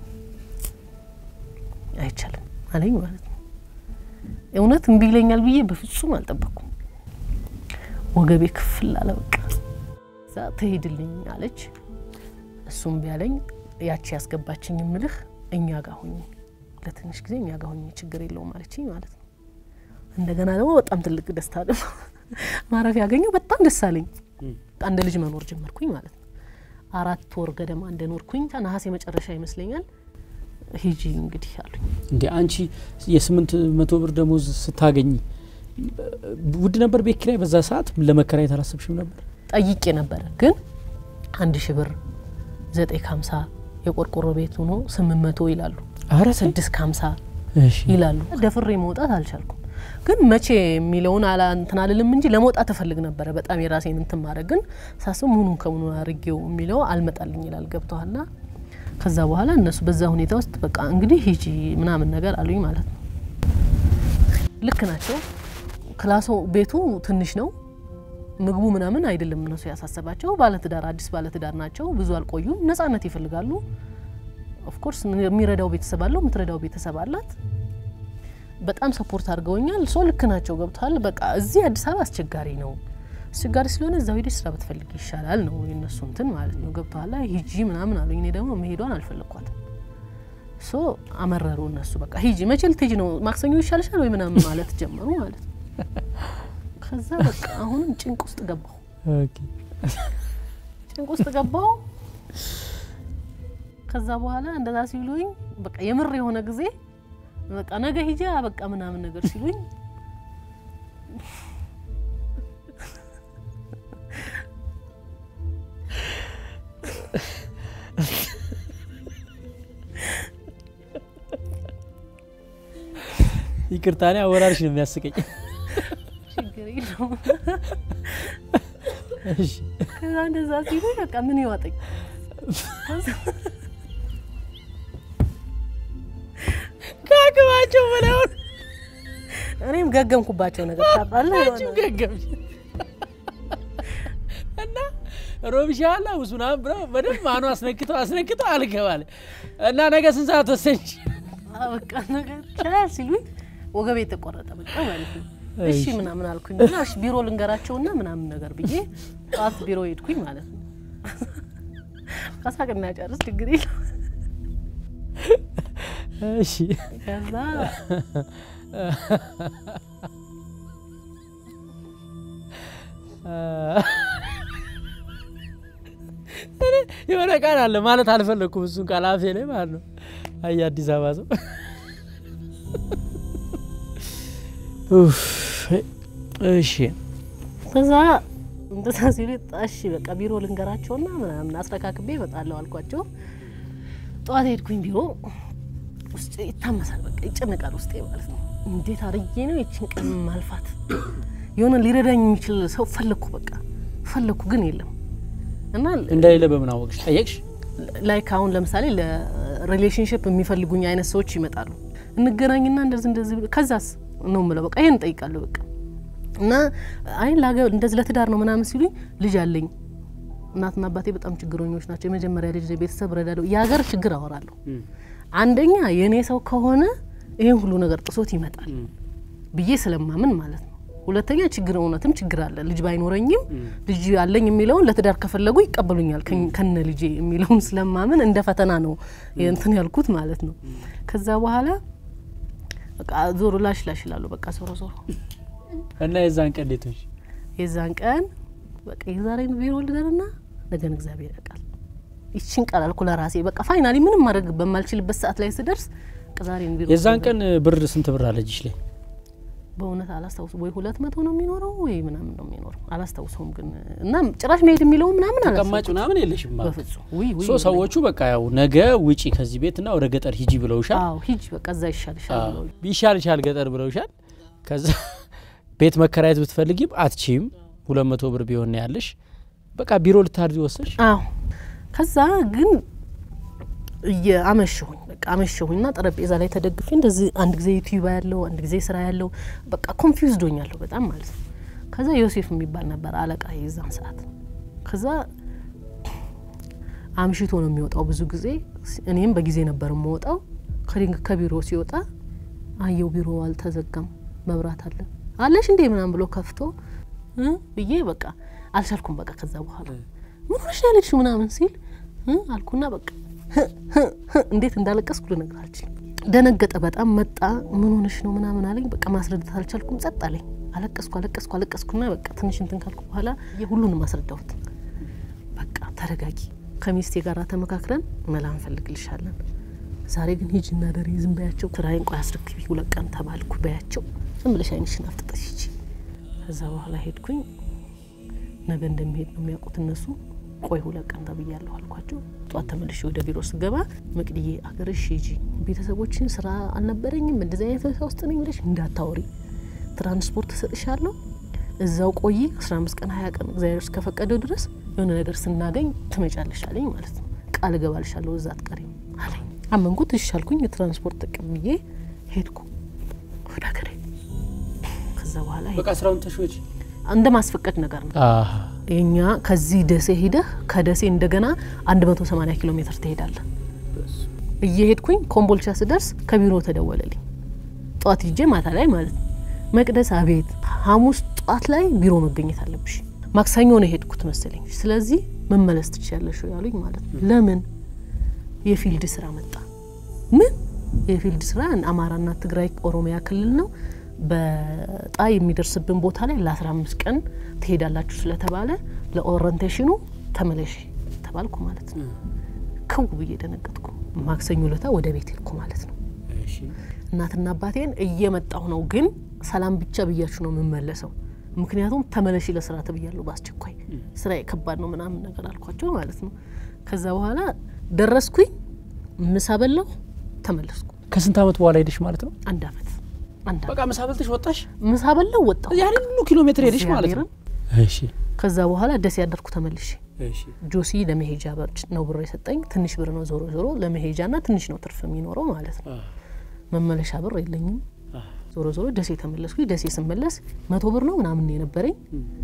አይቻልም አለኝ ማለት ነው። እውነት እምቢ ይለኛል ብዬ በፍጹም አልጠበቅኩም። ወገቤ ክፍል አለ በቃ። እዛ ትሄድልኝ አለች። እሱም ቢያለኝ ያቺ ያስገባችኝ ምልህ እኛ ጋር ሁኝ ለትንሽ ጊዜ እኛ ጋር ሁኝ ችግር የለውም አለችኝ ማለት ነው። እንደገና ደግሞ በጣም ትልቅ ደስታ ደግሞ ማረፍ ያገኘው በጣም ደስ አለኝ። እንደ ልጅ መኖር ጀመርኩኝ ማለት ነው። አራት ወር ገደማ እንደኖርኩኝ ነሐሴ መጨረሻ ይመስለኛል ሂጂ እንግዲህ አሉኝ። እንዴ አንቺ የስምንት መቶ ብር ደሞዝ ስታገኝ ውድ ነበር ቤት ኪራይ በዛ ሰዓት ለመከራየት አላሰብሽም ነበር? ጠይቄ ነበረ ግን አንድ ሺ ብር ዘጠኝ ከሀምሳ የቆርቆሮ ቤት ሆኖ ስምንት መቶ ይላሉ አረ ስድስት ከሀምሳ እሺ ይላሉ። ደፍሬ መውጣት አልቻልኩም። ግን መቼ የሚለውን አላ እንትን አልልም እንጂ ለመውጣት እፈልግ ነበረ በጣም የራሴን እንትን ማድረግ ግን ሳስብ ምኑን ከምኑ አድርጌው የሚለው አልመጣልኝ ይላል ገብተዋልና ከዛ በኋላ እነሱ በዛ ሁኔታ ውስጥ በቃ እንግዲህ ሂጂ ምናምን ነገር አሉኝ ማለት ነው። ልክ ናቸው። ክላሶ ቤቱ ትንሽ ነው። ምግቡ ምናምን አይደለም እነሱ ያሳሰባቸው። ባለትዳር አዲስ ባለትዳር ናቸው። ብዙ አልቆዩም። ነጻነት ይፈልጋሉ። ኦፍኮርስ የሚረዳው ቤተሰብ አለው፣ የምትረዳው ቤተሰብ አላት። በጣም ሰፖርት አድርገውኛል። ሶ ልክ ናቸው ገብተዋል። በቃ እዚህ አዲስ አበባ አስቸጋሪ ነው። አስቸጋሪ ስለሆነ እዛው ሄደሽ ስራ ብትፈልግ ይሻላል ነው የነሱ እንትን ማለት ነው። ገብተዋል። ሂጂ ምናምን አሉኝ። እኔ ደግሞ መሄዷን አልፈለግኳትም። ሶ አመረሩ እነሱ በቃ ሂጂ፣ መቼ ልትሄጂ ነው? ማክሰኞ ይሻልሻል ወይ ምናምን ማለት ጀመሩ ማለት ነው። ከዛ በቃ አሁንም ጭንቅ ውስጥ ገባሁ። ኦኬ ጭንቅ ውስጥ ገባሁ። ከዛ በኋላ እንደዛ ሲሉኝ በቃ የምር የሆነ ጊዜ በቃ ነገ ሂጂ በቃ ምናምን ነገር ሲሉኝ ይቅርታ እኔ አወራርሽ ነው የሚያስቀኝ። ችግር የለውም። እሺ ከዛ እንደዛ ሲሉኝ በቃ ምን ይዋጠኝ ከአቅማቸው በላይ ሆነ። እኔም ገገምኩባቸው ነገር ታውቃለህ አንቺም ገገምሽ እና ሮብሻላ ውሱና ብለው በደንብ ማኑ አስነክተው አስነክተው አልገባለ እና ነገ ስንት ሰዓት ወሰንሽ? በቃ ነገር ይቻላል ሲሉኝ ወገቤ የተቆረጠ በቃ ማለት ነው። እሺ ምናምን አልኩኝ እና እሺ ቢሮ ልንገራቸውና ምናምን ነገር ብዬ ጠዋት ቢሮ ሄድኩኝ ማለት ነው። ከሳቅና ጨርስ ችግር የለም። እሺ ከዛ የሆነ ቃል አለ ማለት አልፈለግኩም። እሱን ቃል አፌ ላይ ማለት ነው። አይ አዲስ አበባ ሰው ኡፍ፣ እሺ ከዛ እንደዛ ሲሉ እሺ በቃ ቢሮ ልንገራቸውና ምናምን አስረካክቤ እመጣለሁ አልኳቸው። ጠዋት ሄድኩኝ ቢሮ ውስጥ ይታመሳል፣ በቃ ይጨነቃል ውስጤ ማለት ነው። እንዴት አርዬ ነው ይችን ቀን ማልፋት? የሆነ ሊረዳኝ የሚችል ሰው ፈለግኩ፣ በቃ ፈለግኩ፣ ግን የለም እና እንደሌለ በምን አወቅሽ? ጠየቅሽ? ላይክ አሁን ለምሳሌ ለሪሌሽንሽፕ የሚፈልጉኝ አይነት ሰዎች ይመጣሉ። እንገናኝና እንደዚህ እንደዚህ ብሎ- ከዛስ ነው ምለው በቃ ይሄን እጠይቃለሁ በቃ እና አይ ላገ እንደዚህ ለትዳር ነው ምናምን ሲሉኝ ልጅ አለኝ እናትና አባቴ በጣም ችግረኞች ናቸው። የመጀመሪያ ልጅ ቤተሰብ ረዳለሁ። የሀገር ችግር አወራለሁ። አንደኛ የእኔ ሰው ከሆነ ይህን ሁሉ ነገር ጥሶት ይመጣል ብዬ ስለማምን ማለት ነው። ሁለተኛ ችግር እውነትም ችግር አለ። ልጅ ባይኖረኝም ልጅ አለኝ የሚለውን ለትዳር ከፈለጉ ይቀበሉኛል ከኝ- ከነ ልጄ የሚለውን ስለማምን እንደ ፈተና ነው እንትን ያልኩት ማለት ነው። ከዛ በኋላ በቃ ዞሮ ላሽ ላሽ ይላሉ። በቃ ዞሮ ዞሮ እና የዛን ቀን እንዴት ሆንሽ? የዛን ቀን በቃ የዛሬን ቢሮ ልደርና ነገን እግዚአብሔር ያውቃል። ይችን ቃል አልኩ ለራሴ በቃ ፋይናሊ ምንም ማድረግ በማልችልበት ሰዓት ላይ ስደርስ በቃ ዛሬን ቢሮ የዛን ልደር። ቀን ብር ስንት ብር አለ እጅሽ ላይ? በእውነት አላስታውሱ ወይ ሁለት መቶ ነው የሚኖረው ወይ ምናምን ነው የሚኖረው አላስታውሰውም። ግን እና ጭራሽ መሄድ የሚለው ምናምን ተቀማጭ አላስታውሰውም ምናምን የለሽም ማለት በፍጹም ውይ ውይ ሶ ሰዎቹ በቃ ያው ነገ ውጪ ከዚህ ቤት ና ወደ ገጠር ሂጂ ብለውሻል። አዎ ሂጅ በቃ እዛ ይሻልሻል አዎ፣ ብለው ይሻል ይሻል ገጠር ብለውሻል። ከዛ ቤት መከራየት ብትፈልጊም አትችይም። ሁለት መቶ ብር ቢሆን ነው ያለሽ። በቃ ቢሮ ልታድሪ ወሰሽ። አዎ ከዛ ግን እየአመሸሁኝ በቃ አመሸሁኝና ጠረጴዛ ላይ ተደግፌ እንደዚህ አንድ ጊዜ ዩቲዩብ ያለው አንድ ጊዜ ስራ ያለው በቃ ኮንፊውዝድ ሆኛለሁ በጣም ማለት ነው። ከዛ ዮሴፍ የሚባል ነበር አለቃ የዛን ሰዓት። ከዛ አምሽቶ ነው የሚወጣው ብዙ ጊዜ፣ እኔም በጊዜ ነበር የምወጣው። ከድንግ ከቢሮ ሲወጣ አየው ቢሮ አልተዘጋም፣ መብራት አለ አለሽ እንዴ ምናምን ብሎ ከፍቶ እ ብዬ በቃ አልቻልኩም። በቃ ከዛ በኋላ ምን ሆነሽ ነው ያለችው ምናምን ሲል እ አልኩና በቃ ህ ህ ህ እንዴት እንዳለቀስኩ ልነግር አልችልም። ደነገጠ በጣም መጣ። ምን ሆነሽ ነው ምናምን አለኝ። በቃ ማስረዳት አልቻልኩም። ጸጥ አለኝ። አለቀስኩ አለቀስኩ አለቀስኩና በቃ ትንሽ እንትን ካልኩ በኋላ የሁሉንም አስረዳሁት። በቃ ተረጋጊ፣ ከሚስቴ ጋር ተመካክረን መላ እንፈልግልሻለን። ዛሬ ግን ሂጂ እና ደሪ ዝም በያቸው። ስራዬን ቆይ አስረክቢ ሁለት ቀን ተባልኩ። በያቸው ዝም ብለሽ አይንሽን አፍጥጠሽ ሂጂ። ከዛ በኋላ ሄድኩኝ። ነገ እንደሚሄድ ነው የሚያውቁት እነሱ። ቆይ ሁለት ቀን ተብያለሁ አልኳቸው። ጠዋት ተመልሼ ወደ ቢሮ ስገባ መቅድዬ አገርሽ ሂጂ፣ ቤተሰቦችን ስራ አልነበረኝም እንደዚህ አይነት ሁኔታ ውስጥ ነኝ ብለሽ እንዳታወሪ፣ ትራንስፖርት እሰጥሻለሁ፣ እዛው ቆይ አስራ አምስት ቀን ሀያ ቀን እግዚአብሔር እስከፈቀደው ድረስ የሆነ ነገር ስናገኝ ትመጫለሽ አለኝ ማለት ነው። ቃል እገባልሻለሁ እዛ አትቀሪም አለኝ። አመንኩት። እሺ አልኩኝ። የትራንስፖርት ተቀብዬ ሄድኩ ወደ ሀገሬ። ከዛ በኋላ በቃ ስራውን ተሾች እንደ ማስፈቀድ ነገር ነው የኛ ከዚህ ደሴ ሂደህ ከደሴ እንደገና 180 ኪሎ ሜትር ትሄዳለህ። እየሄድኩኝ ኮምቦልቻ ስደርስ ከቢሮ ተደወለልኝ። ጠዋት ሂጄ ማታ ላይ ማለት ነው። መቅደስ አቤት፣ ሐሙስ ጠዋት ላይ ቢሮ መገኘት አለብሽ። ማክሰኞ ነው የሄድኩት መሰለኝ። ስለዚህ መመለስ ትችያለሽ ያሉኝ ማለት ነው። ለምን የፊልድ ስራ መጣ። ምን የፊልድ ስራ አማራና ትግራይ ኦሮሚያ ክልል ነው በጣ የሚደርስብን ቦታ ላይ ለአስራ አምስት ቀን ትሄዳላችሁ ስለተባለ ለኦሪንቴሽኑ ተመለሽ ተባልኩ ማለት ነው። ክው ብዬ ደነገጥኩ። ማክሰኞ ለታ ወደ ቤት ሄድኩ ማለት ነው። እናትና አባቴን እየመጣሁ ነው፣ ግን ሰላም ብቻ ብያችሁ ነው የምመለሰው። ምክንያቱም ተመለሽ ለስራ ተብያለሁ በአስቸኳይ ስራ ከባድ ነው ምናምን ነገር አልኳቸው ማለት ነው። ከዛ በኋላ ደረስኩኝ፣ ምሳ በላሁ፣ ተመለስኩ። ከስንት አመት በኋላ ሄደሽ ማለት ነው? አንድ አመት አንድ በቃ ምሳ በልተሽ ወጣሽ? ምሳ በላው ወጣሁ። ያንን ሁሉ ኪሎ ሜትር ሄደሽ ማለት ነው? እሺ ከዛ በኋላ ደስ ያደርኩ ተመልሼ እሺ ጆሲ ለመሄጃ ብር ነው ብር የሰጠኝ። ትንሽ ብር ነው ዞሮ ዞሮ ለመሄጃና ትንሽ ነው ትርፍ የሚኖረው ማለት ነው። መመለሻ ብር የለኝም። ዞሮ ዞሮ ደሴ ተመለስኩኝ። ደሴ ስመለስ መቶ ብር ነው ምናምን ነው የነበረኝ።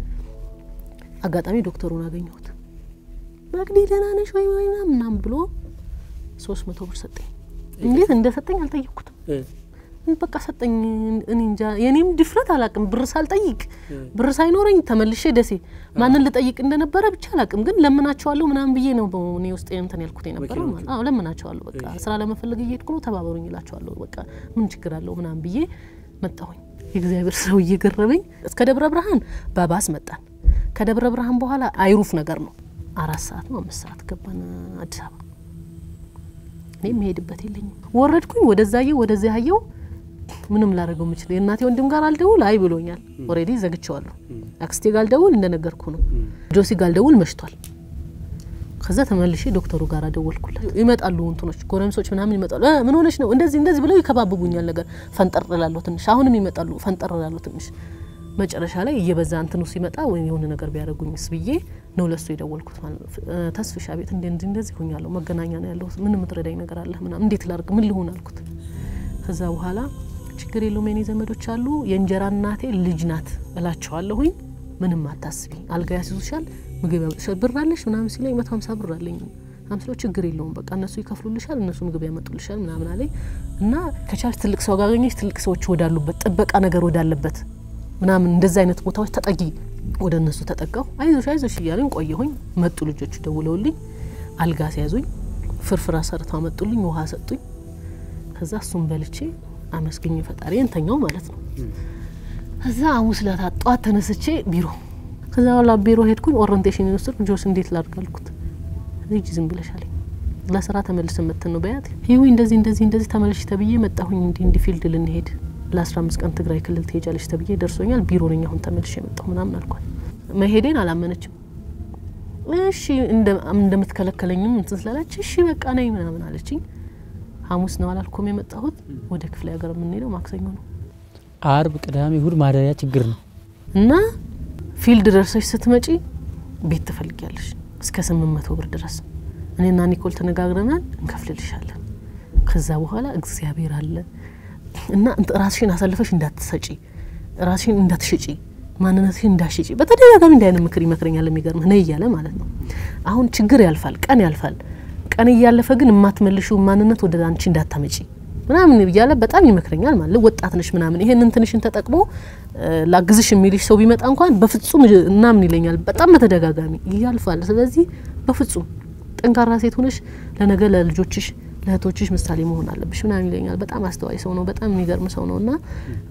አጋጣሚ ዶክተሩን አገኘሁት። መቅዲ ደህና ነሽ ወይ ወይ ምናምን ምናምን ብሎ ሶስት መቶ ብር ሰጠኝ። እንዴት እንደሰጠኝ አልጠየቅኩትም። በቃ ሰጠኝ። እኔ እንጃ የኔም ድፍረት አላቅም። ብር ሳልጠይቅ ብር ሳይኖረኝ ተመልሼ ደሴ ማንን ልጠይቅ እንደነበረ ብቻ አላቅም። ግን ለምናቸዋለሁ ምናምን ብዬ ነው እኔ ውስጥ እንትን ያልኩት የነበረው ማለት አዎ፣ ለምናቸዋለሁ በቃ ስራ ለመፈለግ እየሄድኩ ነው፣ ተባበሩኝ እላቸዋለሁ። በቃ ምን ችግር አለው ምናምን ብዬ መጣሁኝ። የእግዚአብሔር ሰው እየገረመኝ እስከ ደብረ ብርሃን በባስ መጣን። ከደብረ ብርሃን በኋላ አይሩፍ ነገር ነው አራት ሰዓት ነው አምስት ሰዓት ገባን አዲስ አበባ። እኔ የምሄድበት የለኝም። ወረድኩኝ፣ ወደዛየው ወደዚያ ያየው ምንም ላደርገው የምችል የእናቴ ወንድም ጋር አልደውል አይ ብሎኛል። ኦልሬዲ ዘግቼዋለሁ። አክስቴ ጋር አልደውል እንደነገርኩ ነው። ጆሲ ጋር አልደውል መሽቷል። ከዛ ተመልሼ ዶክተሩ ጋር ደወልኩለት። ይመጣሉ እንትኖች ጎረምሶች ምናምን ይመጣሉ። እ ምን ሆነች ነው እንደዚህ እንደዚህ ብለው ይከባብቡኛል። ነገር ፈንጠር እላለሁ ትንሽ። አሁንም ይመጣሉ ፈንጠር እላለሁ ትንሽ። መጨረሻ ላይ እየበዛ እንትኑ ሲመጣ ወይ የሆነ ነገር ቢያደርጉኝስ ብዬ ነው ለሱ የደወልኩት ማለት ነው። እ ተስፍሻ ቤት እንደ እንደ እንደዚህ ሆኛለሁ፣ መገናኛ ነው ያለሁት፣ ምን የምትረዳኝ ነገር አለ ምናምን፣ እንዴት ላርግ፣ ምን ልሆን አልኩት። ከዛ በኋላ ችግር የለውም የኔ ዘመዶች አሉ፣ የእንጀራ እናቴ ልጅ ናት እላቸዋለሁኝ። ምንም አታስቢ፣ አልጋ ያስይዙሻል፣ ምግብ ያመጡሻል፣ ብር አለሽ ምናምን ሲለኝ መቶ ሀምሳ ብር አለኝ አምስሎ ችግር የለውም በቃ እነሱ ይከፍሉልሻል፣ እነሱ ምግብ ያመጡልሻል ምናምን አለኝ እና ከቻልሽ ትልቅ ሰው ጋር አገኘሽ ትልቅ ሰዎች ወዳሉበት ጥበቃ ነገር ወዳለበት ምናምን እንደዚህ አይነት ቦታዎች ተጠጊ። ወደ እነሱ ተጠጋሁ። አይዞሽ አይዞሽ እያሉኝ ቆየሁኝ። መጡ ልጆቹ ደውለውልኝ አልጋ ሲያዙኝ፣ ፍርፍር አሰርተው አመጡልኝ፣ ውሃ ሰጡኝ። ከዛ እሱም በልቼ አመስግኝ ፈጣሪ እንተኛው ማለት ነው። ከዛ ሐሙስ ዕለት ጠዋት ተነስቼ ቢሮ ከዛ በኋላ ቢሮ ሄድኩኝ። ኦሪንቴሽን ዩኒቨርስቲ ጆስ እንዴት ላድርግ አልኩት። ሂጂ ዝም ብለሽ አለኝ። ለስራ ተመልሰን መጥተን ነው በያት ይዊ እንደዚህ እንደዚህ እንደዚህ ተመልሽ ተብዬ መጣሁኝ። እንዲህ እንዲህ ፊልድ ልንሄድ ለአስራ አምስት ቀን ትግራይ ክልል ትሄጃለሽ ተብዬ ደርሶኛል። ቢሮ ነኝ አሁን ተመልሼ የመጣሁ ምናምን አልኳት። መሄዴን አላመነችም። እሺ እንደምትከለከለኝም እንትን ስላለች እሺ በቃ ነኝ ምናምን አለችኝ። ሐሙስ ነው አላልኩም የመጣሁት። ወደ ክፍለ ሀገር የምንሄደው ማክሰኞ ነው አርብ፣ ቅዳሜ፣ እሁድ ማደሪያ ችግር ነው። እና ፊልድ ደርሰሽ ስትመጪ ቤት ትፈልጊያለሽ እስከ ስምንት መቶ ብር ድረስ እኔና ኒኮል ተነጋግረናል፣ እንከፍልልሻለን። ከዛ በኋላ እግዚአብሔር አለ እና ራስሽን አሳልፈሽ እንዳትሰጪ፣ ራስሽን እንዳትሽጪ፣ ማንነትሽን እንዳትሽጪ በተደጋጋሚ እንዲህ አይነት ምክር ይመክረኛል። የሚገርምህ ነይ እያለ ማለት ነው። አሁን ችግር ያልፋል፣ ቀን ያልፋል። ቀን እያለፈ ግን የማትመልሹ ማንነት ወደ አንቺ እንዳታመጪ ምናምን እያለ በጣም ይመክረኛል። ማለት ወጣት ነሽ ምናምን ይሄንን ትንሽን ተጠቅሞ ላግዝሽ የሚልሽ ሰው ቢመጣ እንኳን በፍጹም እናምን ይለኛል። በጣም በተደጋጋሚ ያልፋል። ስለዚህ በፍጹም ጠንካራ ሴት ሆነሽ ለነገ ለልጆችሽ ለእህቶችሽ ምሳሌ መሆን አለብሽ ምናምን ይለኛል። በጣም አስተዋይ ሰው ነው። በጣም የሚገርም ሰው ነው እና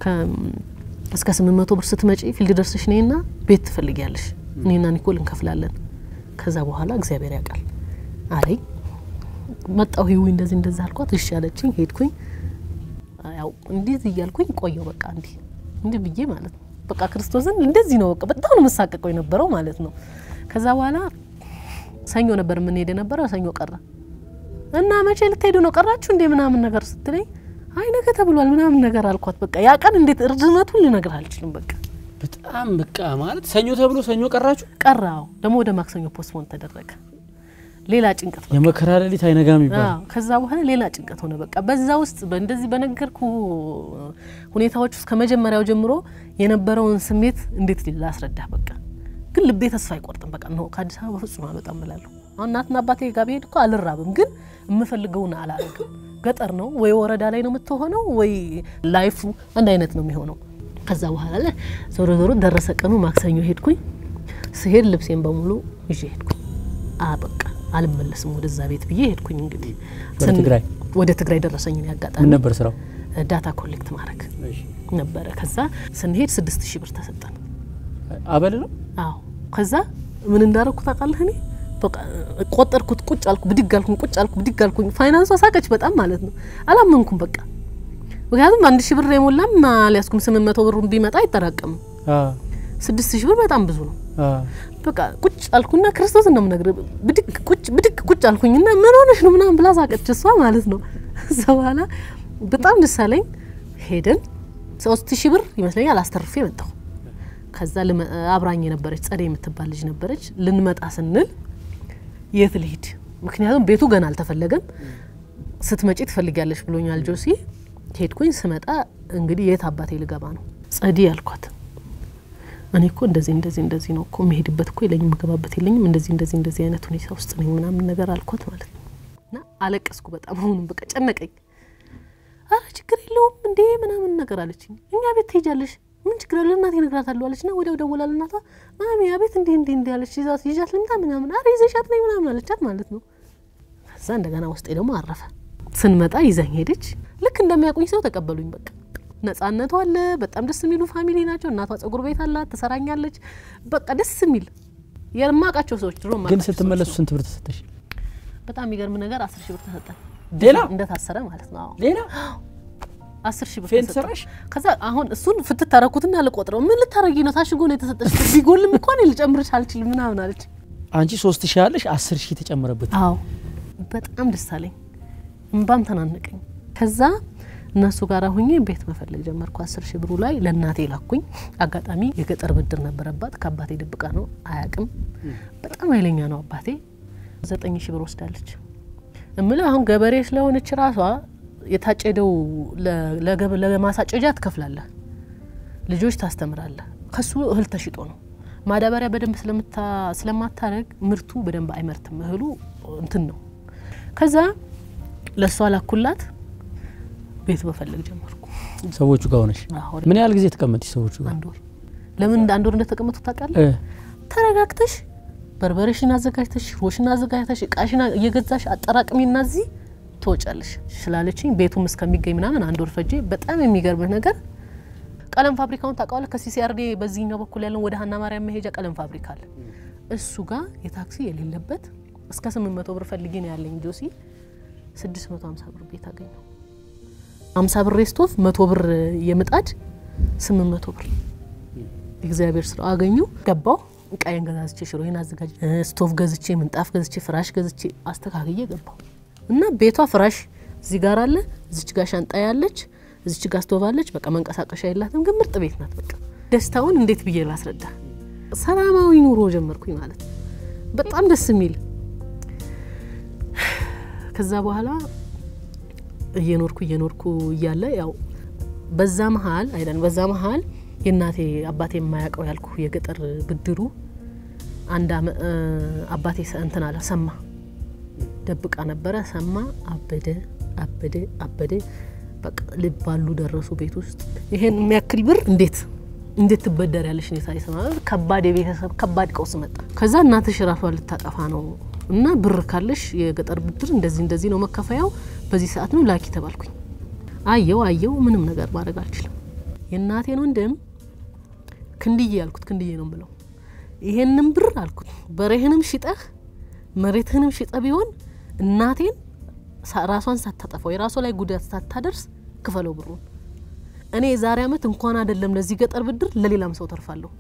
እስከ ስምንት መቶ ብር ስትመጪ ፊልድ ደርስሽ ነይና ቤት ትፈልጊያለሽ፣ እኔና ኒኮል እንከፍላለን። ከዛ በኋላ እግዚአብሔር ያውቃል አለኝ። መጣሁ ሂዊ እንደዚህ እንደዚህ አልኳት። እሺ አለችኝ። ሄድኩኝ። ያው እንደዚህ እያልኩኝ ቆየው በቃ እንዲህ እንዲህ ብዬ ማለት ነው። በቃ ክርስቶስን እንደዚህ ነው በቃ በጣም ነው መሳቀቀው የነበረው ማለት ነው። ከዛ በኋላ ሰኞ ነበር የምንሄድ የነበረው። ሰኞ ቀረ እና መቼ ልትሄዱ ነው ቀራችሁ እንዴ ምናምን ነገር ስትለኝ አይ ነገ ተብሏል ምናምን ነገር አልኳት። በቃ ያ ቀን እንዴት እርዝመቱን ልነግር አልችልም። በቃ በጣም በቃ ማለት ሰኞ ተብሎ ሰኞ ቀራችሁ። ቀራው ደግሞ ወደ ማክሰኞ ፖስትፖን ተደረገ። ሌላ ጭንቀት በቃ የመከራ ሌሊት አይነጋም ይባላል። አዎ ከዛ በኋላ ሌላ ጭንቀት ሆነ። በቃ በዛ ውስጥ በእንደዚህ በነገርኩ ሁኔታዎች ውስጥ ከመጀመሪያው ጀምሮ የነበረውን ስሜት እንዴት ላስረዳህ? በቃ ግን ልቤ ተስፋ አይቆርጥም። በቃ ነው ከአዲስ አበባ በፍጹም አልወጣም እላለሁ። አሁን እናትና አባቴ ጋር ብሄድ እኮ አልራብም፣ ግን የምፈልገውን አላረግም። ገጠር ነው ወይ ወረዳ ላይ ነው የምትሆነው ወይ ላይፉ አንድ አይነት ነው የሚሆነው። ከዛ በኋላ ላይ ዞሮ ዞሮ ደረሰ ቀኑ። ማክሰኞ ሄድኩኝ። ስሄድ ልብሴን በሙሉ ይዤ ሄድኩኝ። አ በቃ አልመለስም ወደዛ ቤት ብዬ ሄድኩኝ። እንግዲህ ወደ ትግራይ ወደ ትግራይ ደረሰኝ ያጋጣሚ ምን ነበር ስራው? ዳታ ኮሌክት ማድረግ ነበረ። ከዛ ስንሄድ ስድስት ሺህ ብር ተሰጠን። አበል ነው። አዎ ከዛ ምን እንዳረግኩ ታውቃለህ? እኔ በቃ ቆጠርኩት፣ ቁጭ አልኩ፣ ብድግ አልኩኝ፣ ቁጭ አልኩ፣ ብድግ አልኩኝ። ፋይናንሷ ሳቀች በጣም ማለት ነው። አላመንኩም በቃ ምክንያቱም አንድ ሺህ ብር የሞላም አልያዝኩም። ስምንት መቶ ብሩ ቢመጣ አይጠራቀምም። ስድስት ሺህ ብር በጣም ብዙ ነው። በቃ ቁጭ አልኩና ክርስቶስን ነው የምነግርህ። ብድግ ቁጭ ብድግ ቁጭ አልኩኝና ምን ሆነሽ ነው ምናምን ብላ ሳቀች እሷ ማለት ነው። እዛ በኋላ በጣም ደስ አለኝ። ሄደን ሶስት ሺህ ብር ይመስለኛል አስተርፌ መጣሁ። ከዛ አብራኝ የነበረች ጸደይ የምትባል ልጅ ነበረች። ልንመጣ ስንል የት ልሂድ? ምክንያቱም ቤቱ ገና አልተፈለገም። ስትመጪ ትፈልጊያለሽ ብሎኛል ጆሲ። ሄድኩኝ። ስመጣ እንግዲህ የት አባቴ ልገባ ነው? ጸዲ አልኳት። እኔ እኮ እንደዚህ እንደዚህ እንደዚህ ነው እኮ መሄድበት እኮ የለኝም፣ የምገባበት የለኝም፣ እንደዚህ እንደዚህ እንደዚህ አይነት ሁኔታ ውስጥ ነኝ ምናምን ነገር አልኳት ማለት ነው። እና አለቀስኩ በጣም አሁንም በቃ ጨነቀኝ። አረ ችግር የለውም እንዴ ምናምን ነገር አለችኝ። እኛ ቤት ትሄጃለሽ ምን ችግር አለ እናቴ እነግራታለሁ አለች ና ወዲያው ደወላ ለእናቷ ማሚ አቤት እንዲህ እንዲህ እንዲህ አለች ይዛት ይዣት ልምጣ ምናምን አረ ይዘሻት ነኝ ምናምን አለቻት ማለት ነው። ከዛ እንደገና ውስጤ ደግሞ አረፈ። ስንመጣ ይዘኝ ሄደች። ልክ እንደሚያውቁኝ ሰው ተቀበሉኝ። በቃ ነጻነቱ አለ። በጣም ደስ የሚሉ ፋሚሊ ናቸው። እናቷ ጸጉር ቤት አላት፣ ትሰራኛለች። በቃ ደስ የሚል የማውቃቸው ሰዎች ድሮ ግን የማውቃቸው ሰዎች ስትመለሱ ነው። ስንት ብር ተሰጠሽ? በጣም የሚገርም ነገር አስር ሺህ ብር ተሰጠን። ሌላ እንደታሰረ ማለት ነው። አዎ ሌላ አስር ሺህ ብር ፌንት ተሰጠን። ሰራሽ? ከዛ አሁን እሱን ፍትት ታረኩትና ልቆጥረው ምን ልታረጊ ነው? ታሽጎ ነው የተሰጠሽ። ቢጎልም እኮ እኔ ልጨምርሽ አልችልም ምናምን አለች። አንቺ ሶስት ሺህ አለሽ አስር ሺህ ተጨመረበት። አዎ በጣም ደስ አለኝ፣ እምባም ተናነቀኝ። ከዛ እነሱ ጋር ሁኜ ቤት መፈለግ ጀመርኩ። አስር ሺህ ብሩ ላይ ለእናቴ ላኩኝ። አጋጣሚ የገጠር ብድር ነበረባት ከአባቴ ድብቃ ነው አያቅም። በጣም ኃይለኛ ነው አባቴ። ዘጠኝ ሺህ ብር ወስዳለች። እምልህ አሁን ገበሬ ስለሆነች ራሷ የታጨደው ለ- ለገብ- ለማሳጨጃ ትከፍላለህ፣ ልጆች ታስተምራለህ። ከሱ እህል ተሽጦ ነው ማዳበሪያ በደንብ ስለምታ- ስለማታረግ ምርቱ በደንብ አይመርትም። እህሉ እንትን ነው። ከዛ ለእሷ ላኩላት፣ ቤት መፈለግ ጀመርኩ። ሰዎቹ ጋር ሆነሽ አዎ፣ ምን ያህል ጊዜ ተቀመጥሽ ሰዎቹ ጋር? አንድ ወር። ለምን እንደ አንድ ወር እንደተቀመጡ ታውቃለህ? እ ተረጋግተሽ በርበሬሽን አዘጋጅተሽ ሽሮሽን አዘጋጅተሽ እቃሽን እየገዛሽ አጠራቅሚና እዚህ ትወጫለሽ ስላለችኝ ቤቱም እስከሚገኝ ምናምን አንድ ወር ፈጄ። በጣም የሚገርምህ ነገር ቀለም ፋብሪካውን ታውቀዋለህ? ከሲሲአርዴ በዚህኛው በኩል ያለውን ወደ ሀና ማርያም መሄጃ ቀለም ፋብሪካ አለ። እሱ ጋር የታክሲ የሌለበት እስከ ስምንት መቶ ብር ፈልጌ ነው ያለኝ ጆሲ ስድስት መቶ ሀምሳ ብር ቤት አገኘው። ሀምሳ ብር የስቶቭ መቶ ብር የምጣድ ስምንት መቶ ብር እግዚአብሔር ስራ አገኙ። ገባው እቃዬን ገዛዝቼ ሽሮዬን አዘጋጅ ስቶቭ ገዝቼ ምንጣፍ ገዝቼ ፍራሽ ገዝቼ አስተካክዬ ገባው እና ቤቷ ፍራሽ እዚህ ጋር አለ፣ እዚች ጋር ሻንጣ ያለች፣ እዚች ጋር ስቶቭ አለች። በቃ መንቀሳቀሻ የላትም፣ ግን ምርጥ ቤት ናት። በቃ ደስታውን እንዴት ብዬ ላስረዳ? ሰላማዊ ኑሮ ጀመርኩኝ ማለት ነው። በጣም ደስ የሚል ከዛ በኋላ እየኖርኩ እየኖርኩ እያለ ያው በዛ መሀል አይደን በዛ መሀል የእናቴ አባቴ የማያውቀው ያልኩ የገጠር ብድሩ አንድ አመ- እ፣ አባቴ ሰ- እንትን አለ ሰማ ደብቃ ነበረ ሰማ አበደ አበደ አበደ በቃ ልባሉ ደረሱ ቤት ውስጥ ይሄን የሚያክል ብር እንዴት እንዴት ትበደር ያለሽ ሁኔታ ይሰማ ከባድ የቤተሰብ ከባድ ቀውስ መጣ ከዛ እናትሽ ራሷ ልታጠፋ ነው እና ብር ካለሽ የገጠር ብድር እንደዚህ እንደዚህ ነው መከፈያው በዚህ ሰዓት ነው ላኪ ተባልኩኝ አየው አየው ምንም ነገር ማድረግ አልችልም የእናቴን ወንድም ክንድዬ ያልኩት ክንድዬ ነው ብለው ይሄንን ብር አልኩት በሬህንም ሽጠህ መሬትህንም ሽጠ ቢሆን እናቴን ሳ- ራሷን ሳታጠፋው የራሷ ላይ ጉዳት ሳታደርስ ክፈለው ብሩን። እኔ የዛሬ ዓመት እንኳን አይደለም ለዚህ ገጠር ብድር ለሌላም ሰው ተርፋለሁ፣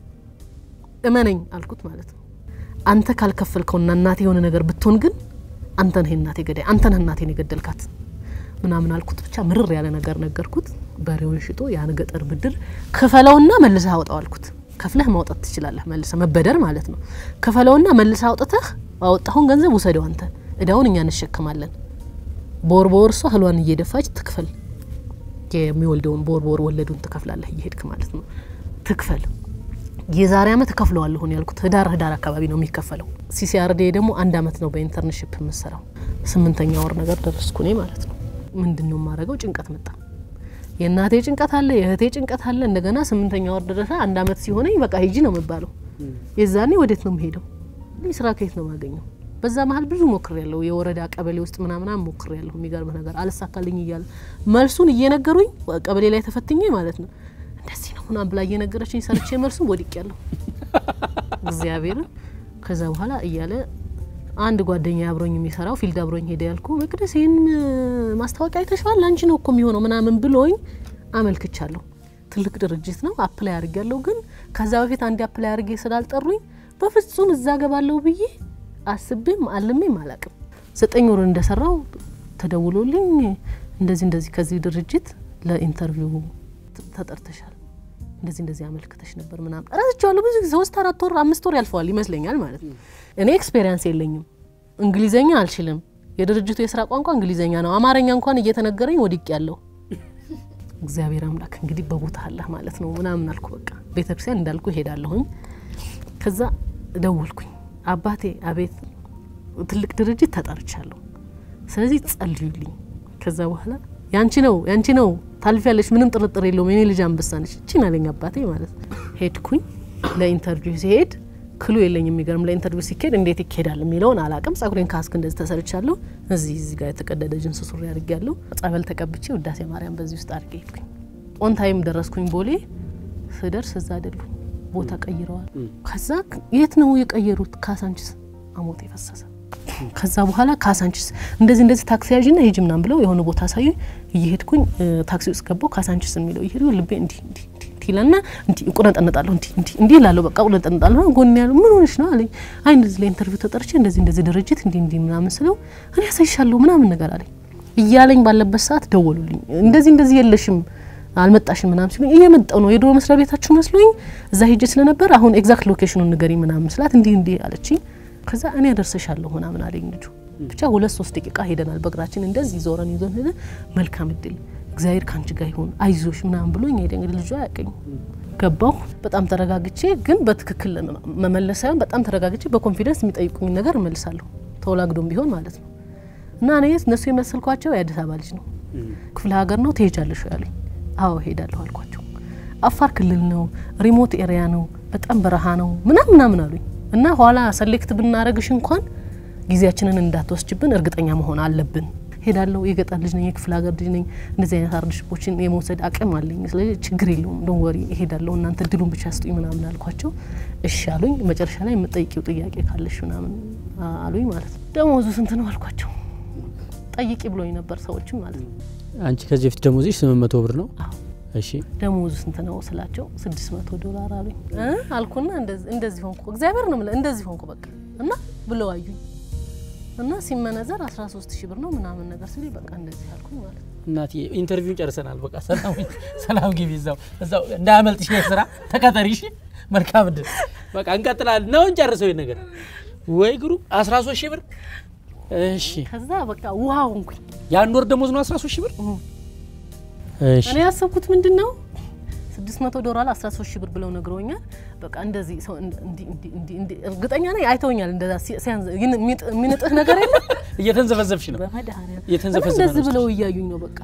እመነኝ አልኩት ማለት ነው። አንተ ካልከፈልከውና እናቴ የሆነ ነገር ብትሆን ግን አንተ ነህ እናቴ ገዳይ፣ አንተ ነህ እናቴን የገደልካት ምናምን አልኩት። ብቻ ምርር ያለ ነገር ነገርኩት። በሬውን ሽጦ ያን ገጠር ብድር ክፈለውና መልሰህ አውጣው አልኩት። ከፍለህ ማውጣት ትችላለህ፣ መልሰህ መበደር ማለት ነው። ክፈለውና መልሰህ አውጥተህ አወጣሁን ገንዘብ ውሰደው አንተ፣ እዳውን እኛ እንሸከማለን። በወር በወር እሷ እህሏን እየደፋች ትክፈል፣ የሚወልደውን በወር በወር ወለዱን ትከፍላለህ እየሄድክ ማለት ነው። ትክፈል የዛሬ አመት እከፍለዋለሁ ነው ያልኩት። ህዳር ህዳር አካባቢ ነው የሚከፈለው። ሲሲአርዴ ደግሞ አንድ አመት ነው በኢንተርንሽፕ የምሰራው። ስምንተኛ ወር ነገር ደረስኩ እኔ ማለት ነው። ምንድን ነው የማደርገው? ጭንቀት መጣ። የእናቴ ጭንቀት አለ፣ የእህቴ ጭንቀት አለ። እንደገና ስምንተኛ ወር ደረሰ። አንድ አመት ሲሆነኝ በቃ ሂጂ ነው የምባለው። የዛኔ ወዴት ነው የምሄደው? እኔ ስራ ከየት ነው የማገኘው? በዛ መሀል ብዙ ሞክር ያለው የወረዳ ቀበሌ ውስጥ ምናምናም ሞክር ያለሁ የሚገርምህ ነገር አልሳካልኝ እያለ መልሱን እየነገሩኝ ቀበሌ ላይ ተፈትኜ ማለት ነው እንደዚህ ነው ምናምን ብላ እየነገረችኝ ሰርቼ መልሱን ወድቅ ያለሁ እግዚአብሔርን ከዛ በኋላ እያለ አንድ ጓደኛ አብሮኝ የሚሰራው ፊልድ አብሮኝ ሄደ ያልኩ መቅደስ ይህን ማስታወቂያ አይተሽዋል አንቺ ነው እኮ የሚሆነው ምናምን ብሎኝ አመልክቻለሁ። ትልቅ ድርጅት ነው አፕላይ አድርግ ያለው ግን ከዛ በፊት አንድ አፕላይ አድርጌ ስላልጠሩኝ በፍጹም እዛ ገባለሁ ብዬ አስቤም አልሜም አላቅም። ዘጠኝ ወር እንደሰራው ተደውሎልኝ እንደዚህ እንደዚህ ከዚህ ድርጅት ለኢንተርቪው ተጠርተሻል እንደዚህ እንደዚህ አመልክተሽ ነበር ምናምን ረስቸዋለሁ። ብዙ ጊዜ ሶስት አራት ወር አምስት ወር ያልፈዋል ይመስለኛል ማለት ነው። እኔ ኤክስፔሪንስ የለኝም፣ እንግሊዘኛ አልችልም። የድርጅቱ የስራ ቋንቋ እንግሊዘኛ ነው። አማርኛ እንኳን እየተነገረኝ ወድቅ ያለው እግዚአብሔር አምላክ እንግዲህ በቦታ አለህ ማለት ነው ምናምን አልኩ። በቃ ቤተክርስቲያን እንዳልኩ ሄዳለሁኝ። ከዛ ደወልኩኝ። አባቴ አቤት፣ ትልቅ ድርጅት ተጠርቻለሁ፣ ስለዚህ ጸልዩልኝ። ከዛ በኋላ ያንቺ ነው ያንቺ ነው ታልፊያለሽ፣ ምንም ጥርጥር የለውም የኔ ልጅ አንበሳ ነች። እቺን አለኝ አባቴ ማለት ነው። ሄድኩኝ ለኢንተርቪው ሲሄድ ክሉ የለኝ የሚገርም ለኢንተርቪው ሲካሄድ እንዴት ይካሄዳል የሚለውን አላቅም። ጸጉሬን ካስክ እንደዚህ ተሰርቻለሁ። እዚህ እዚህ ጋር የተቀደደ ጅንስ ሱሪ አድርጌያለሁ። ጸበል ተቀብቼ ውዳሴ ማርያም በዚህ ውስጥ አድርጌ ሄድኩኝ። ኦን ታይም ደረስኩኝ። ቦሌ ስደርስ እዛ አይደሉ ቦታ ቀይረዋል። ከዛ የት ነው የቀየሩት? ካሳንችስ አሞት የፈሰሰ ከዛ በኋላ ካሳንችስ እንደዚህ እንደዚህ ታክሲ ያዥና ሂጂ ምናምን ብለው የሆነ ቦታ አሳዩ። እየሄድኩኝ ታክሲ ውስጥ ገባው። ካሳንችስ የሚለው እየሄዱ ልቤ እንዲህ እንዲህ እንዲህ ይለና እንዲህ እቁነጠነጣለሁ እንዲህ እንዲህ እንዲህ እላለሁ። በቃ እቁነጠነጣለሁ። ጎን ያለው ምን ሆነሽ ነው አለኝ። አይ እንደዚህ ለኢንተርቪው ተጠርቼ እንደዚህ እንደዚህ ድርጅት እንዲህ እንዲህ ምናምን ስለው እኔ ያሳይሻለሁ ምናምን ነገር አለኝ። እያለኝ ባለበት ሰዓት ደወሉልኝ። እንደዚህ እንደዚህ የለሽም አልመጣሽም ምናምን ሲሉኝ እየመጣው ነው የድሮ መስሪያ ቤታችሁ መስሎኝ እዛ ሄጄ ስለነበር አሁን ኤግዛክት ሎኬሽኑን ንገሪ ምናምን ስላት እንዲህ እንዲህ አለችኝ። ከዛ እኔ አደርሰሻለሁ ምናምን አለኝ ልጁ። ብቻ ሁለት ሶስት ደቂቃ ሄደናል በእግራችን እንደዚህ ዞረን ይዞን ሄደ። መልካም እድል እግዚአብሔር ከአንቺ ጋር ይሁን አይዞሽ ምናምን ብሎኝ ሄደ። እንግዲህ ልጁ አያውቅኝ ገባሁ። በጣም ተረጋግቼ ግን በትክክል መመለስ ሳይሆን በጣም ተረጋግቼ በኮንፊደንስ የሚጠይቁኝ ነገር እመልሳለሁ ተወላግዶም ቢሆን ማለት ነው። እና እኔ እነሱ የመሰልኳቸው የአዲስ አበባ ልጅ ነው ክፍለ ሀገር ነው ትሄጃለሽ ያሉኝ። አዎ ሄዳለሁ አልኳቸው። አፋር ክልል ነው ሪሞት ኤሪያ ነው በጣም በረሃ ነው ምናምን ምናምን አሉኝ። እና ኋላ ሰሌክት ብናረግሽ እንኳን ጊዜያችንን እንዳትወስጅብን እርግጠኛ መሆን አለብን። ሄዳለሁ። የገጠር ልጅ ነኝ፣ የክፍለ ሀገር ልጅ ነኝ። እንደዚህ አይነት አርድሽፖችን የመውሰድ አቅም አለኝ። ስለዚህ ችግር የለውም ዶን ወሪ እሄዳለሁ፣ እናንተ እድሉን ብቻ ስጡኝ ምናምን አልኳቸው። እሺ አሉኝ። መጨረሻ ላይ የምጠይቂው ጥያቄ ካለሽ ምናምን አሉኝ ማለት ነው። ደሞዙ ስንት ነው አልኳቸው። ጠይቂ ብሎኝ ነበር ሰዎችም ማለት ነው። አንቺ ከዚህ በፊት ደሞዝሽ ስምንት መቶ ብር ነው? አዎ እሺ ደሞዙ ስንት ነው ስላቸው ስድስት መቶ ዶላር አሉኝ እ አልኩና እንደዚህ ሆንኩ። እግዚአብሔር ነው የምልህ እንደዚህ ሆንኩ በቃ እና ብለው አዩኝ እና ሲመነዘር 13 ሺህ ብር ነው ምናምን ነገር ሲል በቃ እንደዚህ አልኩኝ ማለት ነው። እናቴ ኢንተርቪውን ጨርሰናል። በቃ ሰላም ሰላም ግቢ፣ እዛው እዛው እንዳያመልጥሽ ስራ ተቀጠሪ። እሺ መልካም እድል። በቃ እንቀጥላለን ነው እንጨርሰው ይሄን ነገር ወይ ግሩ 13 ሺህ ብር እሺ። ከዛ በቃ ውሃ ሆንኩኝ። የአንድ ወር ደሞዝ ነው 13 ሺህ ብር። እሺ እኔ ያሰብኩት ምንድን ነው 600 ዶላር 13 ሺህ ብር ብለው ነግረውኛል። በቃ እንደዚህ ሰው እንዲ እንዲ እንዲ እንዲ እርግጠኛ ነኝ አይተውኛል። እንደዛ ሲያንዝ የሚነጥህ ነገር የለም። እየተንዘፈዘፍሽ ነው። በመድኃኒዓለም እየተንዘፈዘፈ እንደዚህ ነው ብለው እያዩኝ ነው በቃ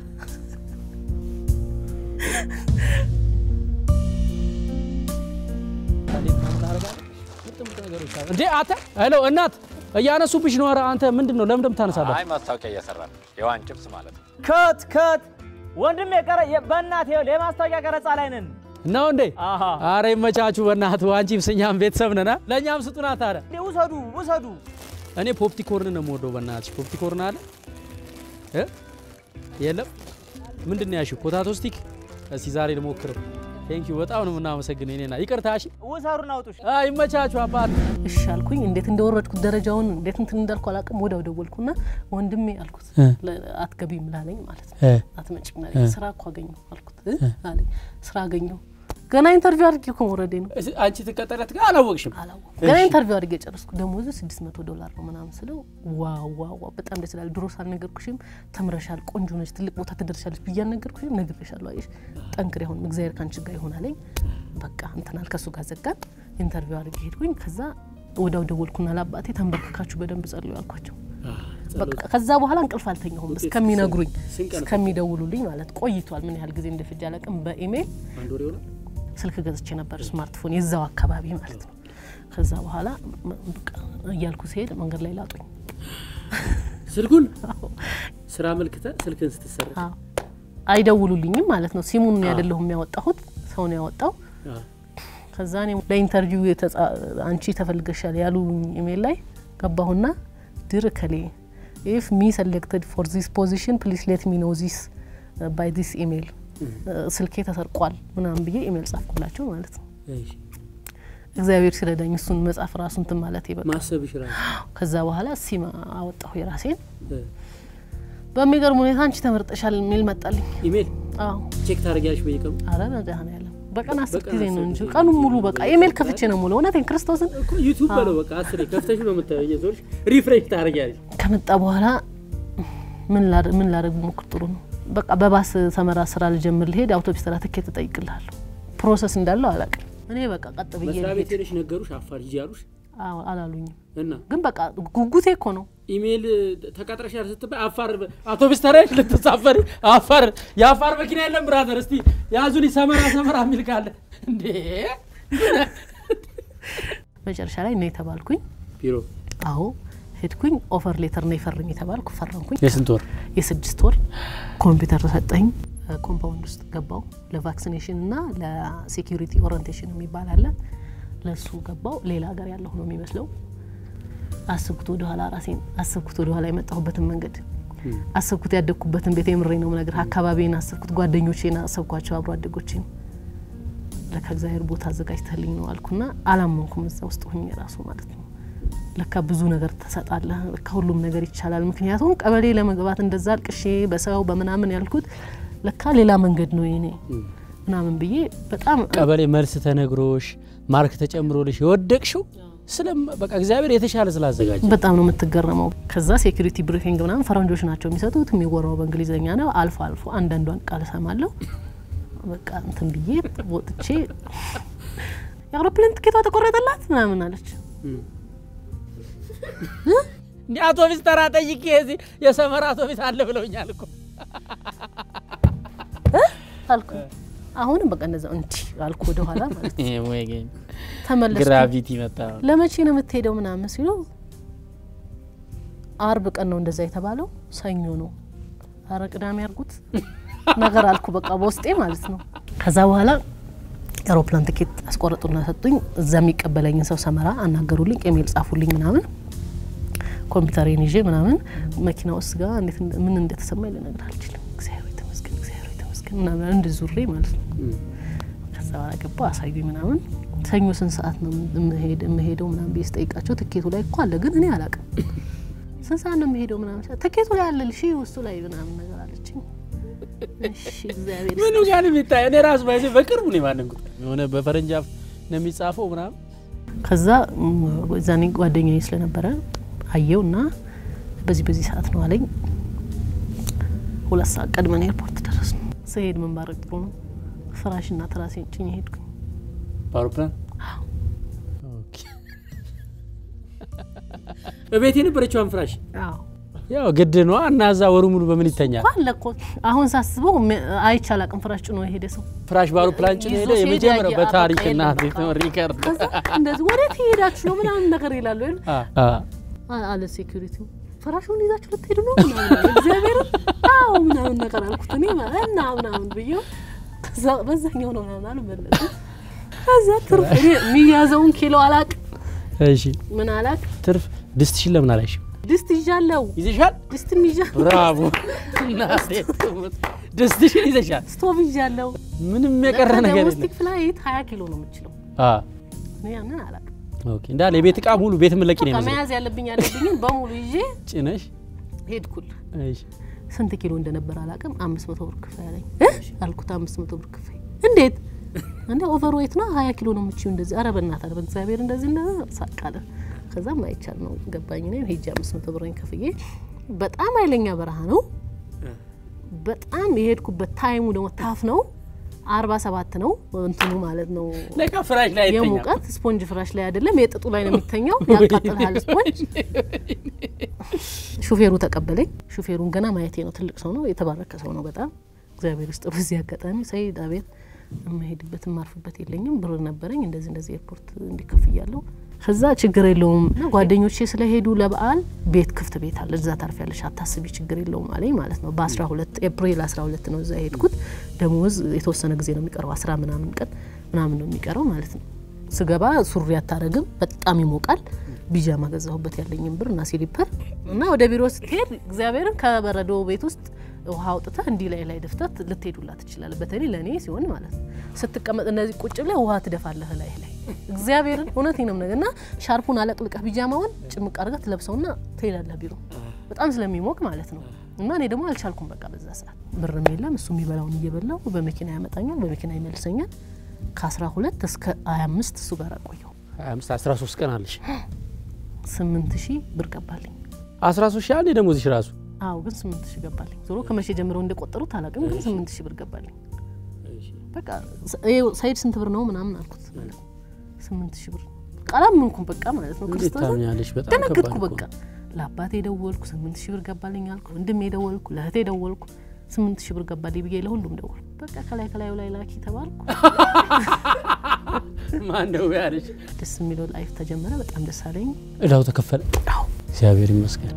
እንዴ አተ ሄሎ እናት እያነሱብሽ ነው። ኧረ አንተ ምንድን ነው ለምን እንደምታነሳባት? አይ ማስታወቂያ እየሰራ ነው። የዋን ጭብስ ማለት ነው። ከት ከት ወንድም የቀረ በእናት የማስታወቂያ ቀረጻ ላይ ነን። ነው እንዴ? አሃ አረ ይመቻችሁ በእናትህ። አንቺም ስኛም ቤተሰብ ነና ለእኛም ስጡና ታዲያ። እንዴ ውሰዱ ውሰዱ። እኔ ፖፕቲኮርን ነው የምወደው። በእናትሽ ፖፕቲኮርን አለ እ የለም ምንድን ነው ያልሽው? ፖታቶ ስቲክ። እስቲ ዛሬ ልሞክረው። ቴንክ ዩ በጣም ነው የምናመሰግነው። እኔና ይቅርታ። እሺ ውሰዱና አውጡሽ። አይ ይመቻችሁ አባት። እሺ አልኩኝ። እንዴት እንደወረድኩት ደረጃውን እንዴት እንትን እንዳልኩ አላውቅም። ወዲያው ደወልኩና ወንድሜ አልኩት እ ለ- አትገቢም ላለኝ ማለት ነው እ አትመጭም ላለኝ ስራ እኮ አገኘሁ አልኩት እ አለኝ ስራ አገኘሁ ገና ኢንተርቪው አድርጌ እኮ መውረዴ ነው እስ- አንቺ ትቀጠረት ጋር አላወቅሽም። አላወኩም ገና ኢንተርቪው አድርጌ ጨረስኩ ደሞዙ 600 ዶላር ነው ምናምን ስለው ዋው ዋው ዋው በጣም ደስ ይላል ድሮ ሳልነገርኩሽም ተምረሻል ቆንጆ ነች ትልቅ ቦታ ትደርሻለች ብዬ አልነገርኩሽም ነግሬሻለሁ አየሽ ጠንክሬ አሁን እግዚአብሔር ካንቺ ጋር ይሆን አለኝ በቃ እንትናል ከሱ ጋር ዘጋን ኢንተርቪው አድርጌ ሄድኩኝ ከዛ ወዲያው ደወልኩና ለአባቴ ተንበርክካችሁ በደንብ ጸልዩ አልኳቸው በቃ ከዛ በኋላ እንቅልፍ አልተኛሁም እስከሚነግሩኝ እስከሚደውሉልኝ ማለት ቆይቷል ምን ያህል ጊዜ እንደፈጀ አላውቅም በኢሜይል አንድ ወር ይሆናል። ስልክ ገዝቼ ነበር ስማርትፎን የዛው አካባቢ ማለት ነው። ከዛ በኋላ መ- በቃ እያልኩ ሲሄድ መንገድ ላይ ላጡኝ። ስልኩን ስራ መልክተ ስልክን ስትሰራ አዎ። አይደውሉልኝም ማለት ነው። ሲሙን ያደለሁም ያወጣሁት ሰው ነው ያወጣው። ከዛ እኔ ለኢንተርቪው የተጻ- አንቺ ተፈልገሻል ያሉ ኢሜል ላይ ገባሁና ድር ከሌ ኢፍ ሚ ሰሌክትድ ፎር ዚስ ፖዚሽን ፕሊስ ሌት ሚ ኖ ዚስ ባይ ዚስ ኢሜል ስልኬ ተሰርቋል ምናምን ብዬ ኢሜል ጻፍኩላቸው ማለት ነው። እግዚአብሔር ሲረዳኝ እሱን መጻፍ ራሱ እንትን ማለት ይበቃ። ማሰብሽ ራሱ ከዛ በኋላ ሲም አወጣሁ የራሴን። በሚገርም ሁኔታ አንቺ ተመርጠሻል የሚል መጣልኝ። ኢሜል አዎ ቼክ ታደርጊያለሽ በየቀኑ አረ መድኃኒዓለም በቀን አስር በቀን ጊዜ ነው አስር እንጂ ጊዜ። ቀኑን ሙሉ በቃ ኢሜል ከፍቼ ነው ሙሉ እውነቴን ክርስቶስን እኮ ዩቲዩብ በለው በቃ አስሬ ከፍተሽ ነው የምታየው። እየዞርሽ ሪፍሬሽ ታደርጊያለሽ። ከመጣ በኋላ ምን ላድ- ምን ላደርግ ሞክር ጥሩ ነው። በቃ በባስ ሰመራ ስራ ልጀምር ልሄድ አውቶቢስ ተራ ትኬት እጠይቅልሃለሁ። ፕሮሰስ እንዳለው አላውቅም። እኔ በቃ ቀጥ ብዬ መስሪያ ቤት ልሄድ ሄደሽ ነገሩሽ አፋር ሂጂ አሉሽ አዎ፣ አላሉኝም። እና ግን በቃ ጉጉቴ እኮ ነው ኢሜይል ተቀጥረሻል ስትባይ አፋር አውቶቡስ ተራሽ ልትሳፈሪ አፋር የአፋር መኪና የለም ብራዘር፣ እስቲ ያዙን ሰመራ ሰመራ የሚል ካለ እንዴ መጨረሻ ላይ ነው የተባልኩኝ። ቢሮ አዎ ሄድኩኝ። ኦፈር ሌተር ነው የፈርም የተባልኩ ፈረምኩኝ። የስንት ወር የስድስት ወር ኮምፒውተር ተሰጠኝ። ኮምፓውንድ ውስጥ ገባው። ለቫክሲኔሽን እና ለሴኪሪቲ ኦሪንቴሽን የሚባል አለ። ለሱ ገባው። ሌላ ሀገር ያለሁ ነው የሚመስለው። አስብኩት ወደኋላ ራሴን አስብኩት ወደኋላ የመጣሁበትን መንገድ አስብኩት ያደግኩበትን ቤት የምሬ ነው ምነግር አካባቢን አስብኩት ጓደኞቼን አሰብኳቸው አብሮ አደጎቼን ለካ እግዚአብሔር ቦታ አዘጋጅተልኝ ነው አልኩና አላመንኩም እዛ ውስጥ ሁኜ ራሱ ማለት ነው ለካ ብዙ ነገር ተሰጣለህ ለካ ሁሉም ነገር ይቻላል ምክንያቱም ቀበሌ ለመግባት እንደዛ አልቅሼ በሰው በምናምን ያልኩት ለካ ሌላ መንገድ ነው የኔ ምናምን ብዬ በጣም ቀበሌ መልስ ተነግሮሽ ማርክ ተጨምሮልሽ የወደቅሽው ስለም በቃ እግዚአብሔር የተሻለ ስላዘጋጀ በጣም ነው የምትገረመው። ከዛ ሴኩሪቲ ብሪፊንግ ምናምን ፈረንጆች ናቸው የሚሰጡት። የሚወራው በእንግሊዝኛ ነው። አልፎ አልፎ አንዳንዷን ቃል እሰማለሁ። በቃ እንትን ብዬ ወጥቼ የአውሮፕላን ትኬቷ ተቆረጠላት ምናምን አለች። እንዲ አውቶቢስ ተራ ጠይቄ የዚህ የሰመራ አውቶቢስ አለ ብለውኛል እኮ አልኩ አሁንም በቃ እንደዛ እንዲ አልኩ ወደኋላ ማለት ነው። ይሄ ወይ ግን ተመለስኩ። ግራቪቲ መጣ። ለመቼ ነው የምትሄደው ምናምን ሲሉ አርብ ቀን ነው እንደዛ የተባለው፣ ሰኞ ነው። አረ ቅዳሜ ያርጉት ነገር አልኩ በቃ በውስጤ ማለት ነው። ከዛ በኋላ የአውሮፕላን ትኬት አስቆረጡና ሰጡኝ። እዛ የሚቀበለኝን ሰው ሰመራ አናገሩልኝ፣ ኢሜል ጻፉልኝ ምናምን ኮምፒውተሬን ይዤ ምናምን መኪና ውስጥ ጋር እንዴት እንደ- ምን እንደተሰማኝ ልነግር አልችልም። እግዚአብሔር የተመስገን እግዚአብሔር የተመስገን ምናምን እንድ ዙሬ ማለት ነው። ከዛ በኋላ ገባ አሳዩኝ ምናምን ሰኞ ስንት ሰዓት ነው የምሄድ የምሄደው ምናምን ብዬ ስጠይቃቸው ትኬቱ ላይ እኮ አለ ግን እኔ አላውቅም። ስንት ሰዓት ነው የምሄደው ምናምን ሲል ትኬቱ ላይ አለ ልሽ ውስጡ ላይ ምናምን ነገር አለችኝ። እሺ እግዚአብሔር ምኑ ጋር ነው የሚታየው? እኔ ራሱ ባይዘ በቅርቡ ነው የማንንኩት የሆነ በፈረንጅ አፍ ነው የሚጻፈው ምናምን ከዛ ም፣ ዛኔ ጓደኛዬ ስለነበረ አየው እና በዚህ በዚህ ሰዓት ነው አለኝ። ሁለት ሰዓት ቀድመን ኤርፖርት ደረስ ነው። ስሄድ ምን ባረግ ጥሩ ነው ፍራሽና ትራሴን ጭኜ ሄድኩኝ። በአውሮፕላን ኦኬ። በቤት የነበረችዋን ፍራሽ አዎ ያው ግድ ነዋ እና እዛ ወሩ ሙሉ በምን ይተኛል? አለ እኮ አሁን ሳስበው ም- አይቼ አላቅም ፍራሽ ጭኖ የሄደ ሰው። ፍራሽ በአውሮፕላን ጭኖ ይዞ ሄደ። ሲሄድ የመጀመሪያው ያየ- በታሪክ በቃ እና የለም በቃ። ሪከርድ ከዛ እንደዚህ ወዴት ሄዳችሁ ነው ምናምን ነገር ይላሉ አይደል? አ- አ- አ- አለ ሴኩሪቲው ፍራሹን ይዛችሁ ልትሄዱ ነው ምናምን አለ። እግዚአብሔር አዎ ምናምን ነገር አልኩት እኔ ማለት እና ምናምን ብዬው ከዛ በዛኛው ነው ምናምን አልመለስም። ከዛ ትርፍ እኔ የሚያዘውን ኪሎ አላቅ እሺ ምን አላቅ ትርፍ ድስትሽን ለምን አላይሽም? ድስት ይዣለው ይዘሻል? ድስትም ይዣ ብራቮ እናቴ ትሙት። ድስትሽን ይዘሻል። ስቶቭ ይዣለው ምንም የቀረ ነገር የለም። ዶሜስቲክ ፍላይት ሀያ ኪሎ ነው የምችለው አ እኔ ያንን አላቅ ኦኬ እንዳለ የቤት እቃ ሙሉ ቤት ምለቂ ነው በቃ የሚመስለው። መያዝ ያለብኝ ያለብኝን በሙሉ ይዤ ጭነሽ ሄድኩል እሺ ስንት ኪሎ እንደነበር አላውቅም። አምስት መቶ ብር ክፈይ አለኝ እ አልኩት አምስት መቶ ብር ክፈይ። እንዴት እንደ ኦቨር ዌት ነው ሀያ ኪሎ ነው የምችይው እንደዚህ። ኧረ በእናትህ ኧረ በእግዚአብሔር እንደዚህ እንደ ሳቃለ ከዛም አይቻል ነው ገባኝ። እኔም ሄጄ አምስት መቶ ብሬን ከፍዬ በጣም ኃይለኛ በረሃ ነው። በጣም የሄድኩበት ታይሙ ደግሞ ታፍ ነው። አርባ ሰባት ነው እንትኑ ማለት ነው ለካ ፍራሽ ላይ አይተኛም። የሙቀት ስፖንጅ ፍራሽ ላይ አይደለም የጥጡ ላይ ነው የሚተኛው። ያቃጥልሃል ስፖንጅ። ሹፌሩ ተቀበለኝ። ሹፌሩን ገና ማየቴ ነው። ትልቅ ሰው ነው፣ የተባረከ ሰው ነው በጣም እግዚአብሔር ውስጥ በዚህ አጋጣሚ ሰይድ አቤት የምሄድበት የማርፍበት የለኝም ብር ነበረኝ እንደዚህ እንደዚህ ኤርፖርት እንዲከፍያለሁ ከዛ ችግር የለውም እና ጓደኞቼ ስለሄዱ ለበዓል ቤት ክፍት ቤት አለ እዛ ታርፊያለሽ አታስቢ ችግር የለውም አለኝ ማለት ነው በአስራ ሁለት ኤፕሪል አስራ ሁለት ነው እዛ የሄድኩት ደሞዝ የተወሰነ ጊዜ ነው የሚቀረው አስራ ምናምን ቀን ምናምን ነው የሚቀረው ማለት ነው ስገባ ሱሪ አታረግም በጣም ይሞቃል ቢጃማ ገዛሁበት ያለኝም ብር እና ሲሊፐር እና ወደ ቢሮ ስትሄድ እግዚአብሔርን ከበረዶ ቤት ውስጥ ውሃ አውጥተህ እንዲህ ላይ ላይ ደፍተህ ልትሄዱላ ትችላለህ። በተለይ ለእኔ ሲሆን ማለት ነው። ስትቀመጥ እነዚህ ቁጭ ብለህ ውሃ ትደፋለህ ላይ ላይ እግዚአብሔርን እውነቴን ነው ነገር እና ሻርፑን አለቅልቀህ ቢጃማውን ጭምቅ አድርገህ ትለብሰውና ትሄዳለህ ቢሮ በጣም ስለሚሞቅ ማለት ነው። እና እኔ ደግሞ አልቻልኩም። በቃ በዛ ሰዓት ብርም የለም እሱ የሚበላውን እየበላው በመኪና ያመጣኛል፣ በመኪና ይመልሰኛል። ከአስራ ሁለት እስከ ሀያ አምስት እሱ ጋር ቆየሁ። ሀያ አምስት አስራ ሶስት ቀን አለሽ። ስምንት ሺህ ብር ገባልኝ። አስራ ሶስት ሺህ አንዴ ደሞዝሽ ራሱ አዎ ግን ስምንት ሺህ ገባልኝ። ዞሮ ከመቼ ጀምረው እንደቆጠሩት አላውቅም፣ ግን ስምንት ሺህ ብር ገባልኝ። በቃ ስ- ይኸው ሰይድ ስንት ብር ነው ምናምን አልኩት ማለት ነው። ስምንት ሺህ ብር ቃላም ምንኩም በቃ ማለት ነው። እንዴት ክርስቶስን ታምኛለሽ? በጣም ደነገጥኩ። ከባድ እኮ በቃ ለአባቴ ደወልኩ፣ ስምንት ሺህ ብር ገባልኝ አልኩ። ወንድሜ ደወልኩ፣ ለእህቴ ደወልኩ፣ ስምንት ሺህ ብር ገባልኝ ብዬ ለሁሉም ደወልኩ። በቃ ከላይ ከላዩ ላይ ላኪ ተባልኩ። ማን ነው ያለች? ደስ የሚለው ላይፍ ተጀመረ። በጣም ደስ አለኝ። እዳው ተከፈለ። አዎ እግዚአብሔር ይመስገን።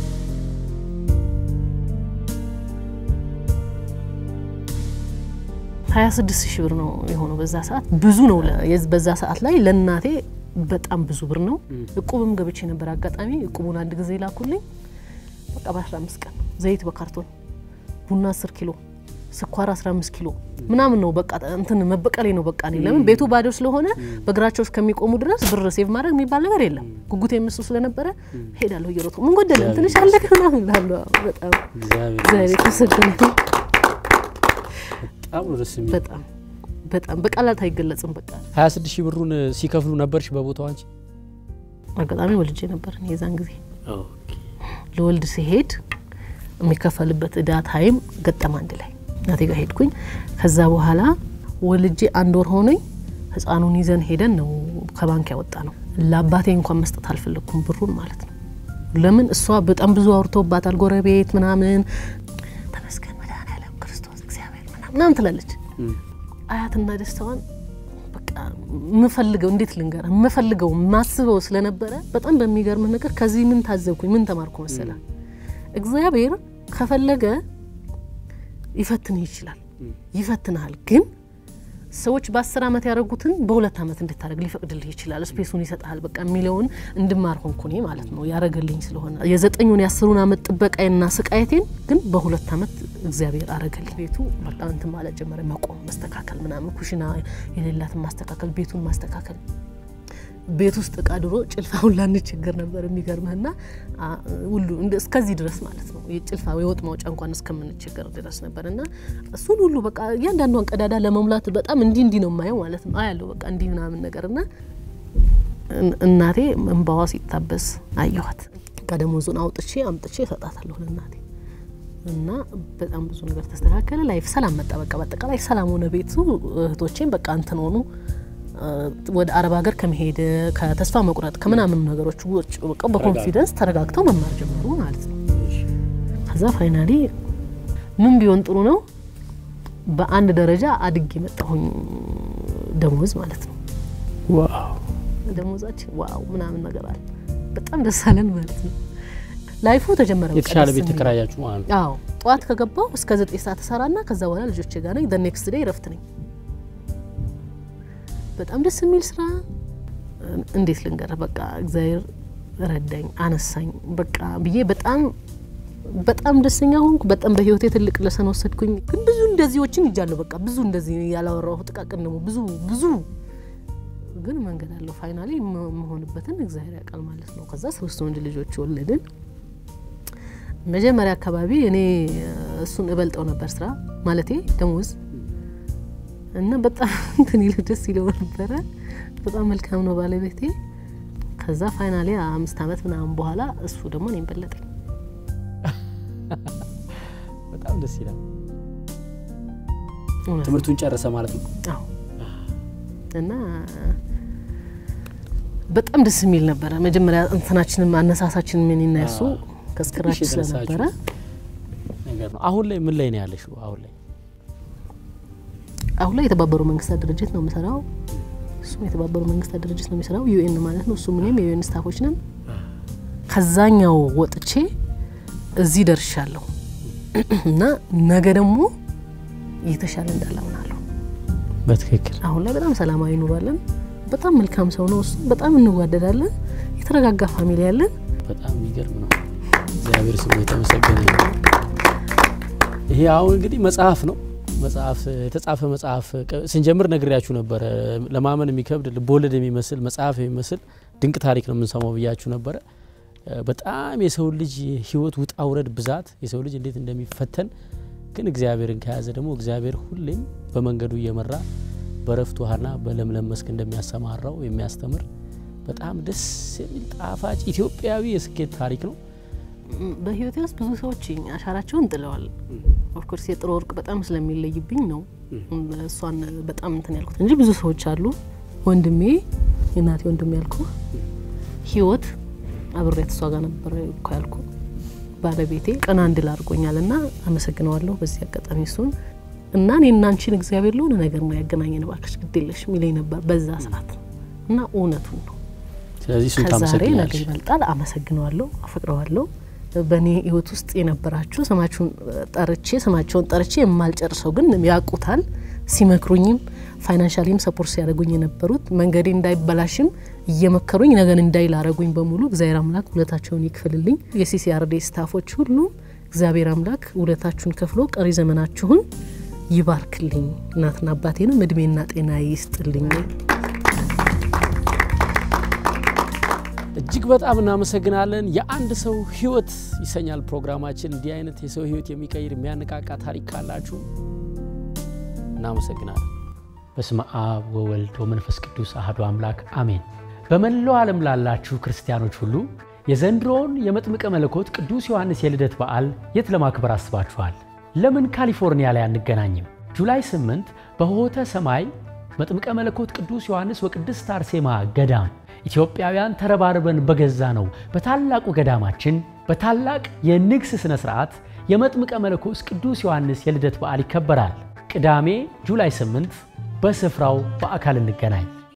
ሀያ ስድስት ሺህ ብር ነው የሆነው በዛ ሰዓት። ብዙ ነው ለ- የዝ- በዛ ሰዓት ላይ ለእናቴ በጣም ብዙ ብር ነው። እቁብም ገብቼ ነበር አጋጣሚ። እቁቡን አንድ ጊዜ ላኩልኝ። በቃ በአስራ አምስት ቀን ዘይት በካርቶን ቡና አስር ኪሎ ስኳር 15 ኪሎ ምናምን ነው በቃ እንትን መበቀሌ ነው በቃ እኔ ለምን ቤቱ ባዶ ስለሆነ በእግራቸው እስከሚቆሙ ድረስ ብር ሴቭ ማድረግ የሚባል ነገር የለም። ጉጉት የምሱ ስለነበረ ሄዳለሁ እየሮጥኩ ምን ጎደለ ትንሽ አለ ምናምን እላለሁ። በጣም እግዚአብሔር እግዚአብሔር የተመሰገነ ይሁን። በጣም ነው ደስ የሚል። በጣም በጣም በቃላት አይገለጽም። በቃ 26 ሺህ ብሩን ሲከፍሉ ነበርሽ በቦታው አንቺ? አጋጣሚ ወልጄ ነበር እኔ የዛን ጊዜ ለወልድ ሲሄድ የሚከፈልበት እዳ ታይም ገጠም አንድ ላይ እናቴ ጋር ሄድኩኝ። ከዛ በኋላ ወልጄ አንድ ወር ሆነኝ ህፃኑን ይዘን ሄደን ነው ከባንክ ያወጣ ነው። ለአባቴ እንኳን መስጠት አልፈለግኩም ብሩን ማለት ነው። ለምን እሷ በጣም ብዙ አውርተውባታል፣ ጎረቤት ምናምን ተመስገን መድኃኒዓለም ክርስቶስ እግዚአብሔር ምናምን ምናምን ትላለች። አያትና ደስታዋን በቃ የምፈልገው እንዴት ልንገር የምፈልገው ማስበው ስለነበረ በጣም በሚገርምህ ነገር ከዚህ ምን ታዘብኩኝ፣ ምን ተማርኩ መሰላ እግዚአብሔር ከፈለገ ይፈትንህ ይችላል፣ ይፈትንሃል። ግን ሰዎች በአስር ዓመት ያደረጉትን በሁለት ዓመት እንድታደርግ ሊፈቅድልህ ይችላል። ስፔሱን ይሰጥሃል። በቃ የሚለውን እንድማር ሆንኩ እኔ ማለት ነው። ያረገልኝ ስለሆነ የዘጠኙን የአስሩን ዓመት ጥበቃዬና ስቃየቴን ግን በሁለት ዓመት እግዚአብሔር አረገልኝ። ቤቱ በቃ እንትን ማለት ጀመረ፣ መቆም፣ መስተካከል ምናምን፣ ኩሽና የሌላትን ማስተካከል፣ ቤቱን ማስተካከል ቤት ውስጥ እቃ ድሮ ጭልፋ ሁላ እንቸገር ነበር። የሚገርምህና አ፣ ሁሉ እንደ- እስከዚህ ድረስ ማለት ነው የጭልፋ የወጥ ማውጫ እንኳን እስከምንቸገር ድረስ ነበር እና እሱን ሁሉ በቃ እያንዳንዷን ቀዳዳ ለመሙላት በጣም እንዲህ እንዲህ ነው የማየው ማለት ነው አያለሁ በቃ እንዲህ ምናምን ነገር እና እን- እናቴ እንባዋ ሲታበስ አየኋት። ከደሞዙን አውጥቼ አምጥቼ እሰጣታለሁ ለእናቴ እና በጣም ብዙ ነገር ተስተካከለ። ላይፍ ሰላም መጣ። በቃ በአጠቃላይ ሰላም ሆነ ቤቱ። እህቶቼም በቃ እንትን ሆኑ እ፣ ወደ አረብ ሀገር ከመሄድ ከተስፋ መቁረጥ ከምናምን ነገሮች ውጭ በቃ በኮንፊደንስ ተረጋግተው መማር ጀመሩ ማለት ነው። ከዛ ፋይናሊ ምን ቢሆን ጥሩ ነው፣ በአንድ ደረጃ አድጌ መጣሁኝ ደሞዝ ማለት ነው። ዋው ደሞዛችን ዋው ምናምን ነገር አለ። በጣም ደስ አለን ማለት ነው። ላይፉ ተጀመረ። በቃ የተሻለ ደስ ቤት የሚል። ተከራያችሁ ማለት ነው። አዎ ጠዋት ከገባው እስከ ዘጠኝ ሰዓት እሰራና ከዛ በኋላ ልጆቼ ጋር ነኝ። ኔክስት ዴይ እረፍት ነኝ። በጣም ደስ የሚል ስራ እንዴት ልንገርህ፣ በቃ እግዚአብሔር ረዳኝ፣ አነሳኝ በቃ ብዬ በጣም በጣም ደስተኛ ሆንኩ። በጣም በህይወቴ ትልቅ ለሰን ወሰድኩኝ። ግን ብዙ እንደዚዎችን ይጃለሁ። በቃ ብዙ እንደዚህ ያላወራሁ ጥቃቅን ደግሞ ብዙ ብዙ ግን መንገድ አለው። ፋይናሊ መሆንበትን እግዚአብሔር ያውቃል ማለት ነው። ከዛ ሶስት ወንድ ልጆች ወለድን። መጀመሪያ አካባቢ እኔ እሱን እበልጠው ነበር ስራ ማለቴ ደሞዝ እና በጣም እንትን ይለው ደስ ይለው ነበረ። በጣም መልካም ነው ባለቤቴ። ከዛ ፋይናሊ አምስት ዓመት ምናምን በኋላ እሱ ደግሞ እኔን በለጠኝ። በጣም ደስ ይላል። እውነት ነው። ትምህርቱን ጨረሰ ማለት ነው። አዎ እና በጣም ደስ የሚል ነበረ። መጀመሪያ እንትናችንም አነሳሳችን ምን ይናሱ ከስክራች ትንሽ የተነሳችሁ ስለነበረ ነገር ነው። አሁን ላይ ምን ላይ ነው ያለሽው? አሁን ላይ አሁን ላይ የተባበሩ መንግስታት ድርጅት ነው የምሰራው። እሱም የተባበሩ መንግስታት ድርጅት ነው የሚሰራው ዩኤን ማለት ነው። እሱም እኔም የዩኤን ስታፎች ነን። ከዛኛው ወጥቼ እዚህ ደርሻለሁ እና ነገ ደግሞ የተሻለ እንዳለ አምናለሁ። በትክክል አሁን ላይ በጣም ሰላማዊ ኑሯለን። በጣም መልካም ሰው ነው እሱ። በጣም እንዋደዳለን። የተረጋጋ ፋሚሊ ያለን በጣም የሚገርም ነው። እግዚአብሔር ስሙ የተመሰገነ ይሁን። ይሄ አሁን እንግዲህ መጽሐፍ ነው። መጽሐፍ የተጻፈ መጽሐፍ ቀ- ስንጀምር ነግሬያችሁ ነበረ። ለማመን የሚከብድ ልቦለድ የሚመስል መጽሐፍ የሚመስል ድንቅ ታሪክ ነው የምንሰማው ብያችሁ ነበረ። እ፣ በጣም የሰው ልጅ ህይወት ውጣ ውረድ ብዛት የሰው ልጅ እንዴት እንደሚፈተን ግን እግዚአብሔርን ከያዘ ደግሞ እግዚአብሔር ሁሌም በመንገዱ እየመራ በረፍት ውሃና በለምለም መስክ እንደሚያሰማራው የሚያስተምር በጣም ደስ የሚል ጣፋጭ ኢትዮጵያዊ የስኬት ታሪክ ነው። ም፣ በህይወቴ ውስጥ ብዙ ሰዎች አሻራቸውን ጥለዋል። ኦፍኮርስ የጥሩ ወርቅ በጣም ስለሚለይብኝ ነው እሷን በጣም እንትን ያልኩት እንጂ ብዙ ሰዎች አሉ። ወንድሜ የእናቴ ወንድሜ ያልኩ ህይወት አብሬያት እሷ ጋር ነበር እኮ ያልኩ ባለቤቴ ቀና እንድል አድርጎኛል እና አመሰግነዋለሁ በዚህ አጋጣሚ እሱን እና እኔ እና አንቺን እግዚአብሔር ለሆነ ነገር ነው ያገናኘን እባክሽ ግድ የለሽም ይለኝ ነበር በዛ ሰዓት እና እውነቱን ነው። ስለዚህ እሱን ከዛሬ ነገ ታመሰግኛለሽ። ይበልጣል። አመሰግነዋለሁ፣ አፈቅረዋለሁ። በእኔ ህይወት ውስጥ የነበራችሁ ስማችሁን ጠርቼ ስማቸውን ጠርቼ የማልጨርሰው ግን ያውቁታል። ሲመክሩኝም ፋይናንሻሊም ሰፖርት ሲያደርጉኝ የነበሩት መንገዴ እንዳይበላሽም እየመከሩኝ ነገን እንዳይ ላረጉኝ በሙሉ እግዚአብሔር አምላክ ውለታቸውን ይክፍልልኝ። የሲሲአርዴ ስታፎች ሁሉ እግዚአብሔር አምላክ ውለታችሁን ከፍሎ ቀሪ ዘመናችሁን ይባርክልኝ። እናትና አባቴንም እድሜና ጤና ይስጥልኝ። እጅግ በጣም እናመሰግናለን። የአንድ ሰው ህይወት ይሰኛል ፕሮግራማችን። እንዲህ አይነት የሰው ህይወት የሚቀይር የሚያነቃቃ ታሪክ ካላችሁ እናመሰግናለን። በስመ አብ ወወልድ ወመንፈስ ቅዱስ አህዶ አምላክ አሜን። በመላው ዓለም ላላችሁ ክርስቲያኖች ሁሉ የዘንድሮውን የመጥምቀ መለኮት ቅዱስ ዮሐንስ የልደት በዓል የት ለማክበር አስባችኋል? ለምን ካሊፎርኒያ ላይ አንገናኝም? ጁላይ 8 በሆተ ሰማይ መጥምቀ መለኮት ቅዱስ ዮሐንስ ወቅድስት አርሴማ ገዳም ኢትዮጵያውያን ተረባርበን በገዛ ነው በታላቁ ገዳማችን በታላቅ የንግስ ሥነ ሥርዓት የመጥምቀ መለኮት ቅዱስ ዮሐንስ የልደት በዓል ይከበራል። ቅዳሜ ጁላይ 8 በስፍራው በአካል እንገናኝ።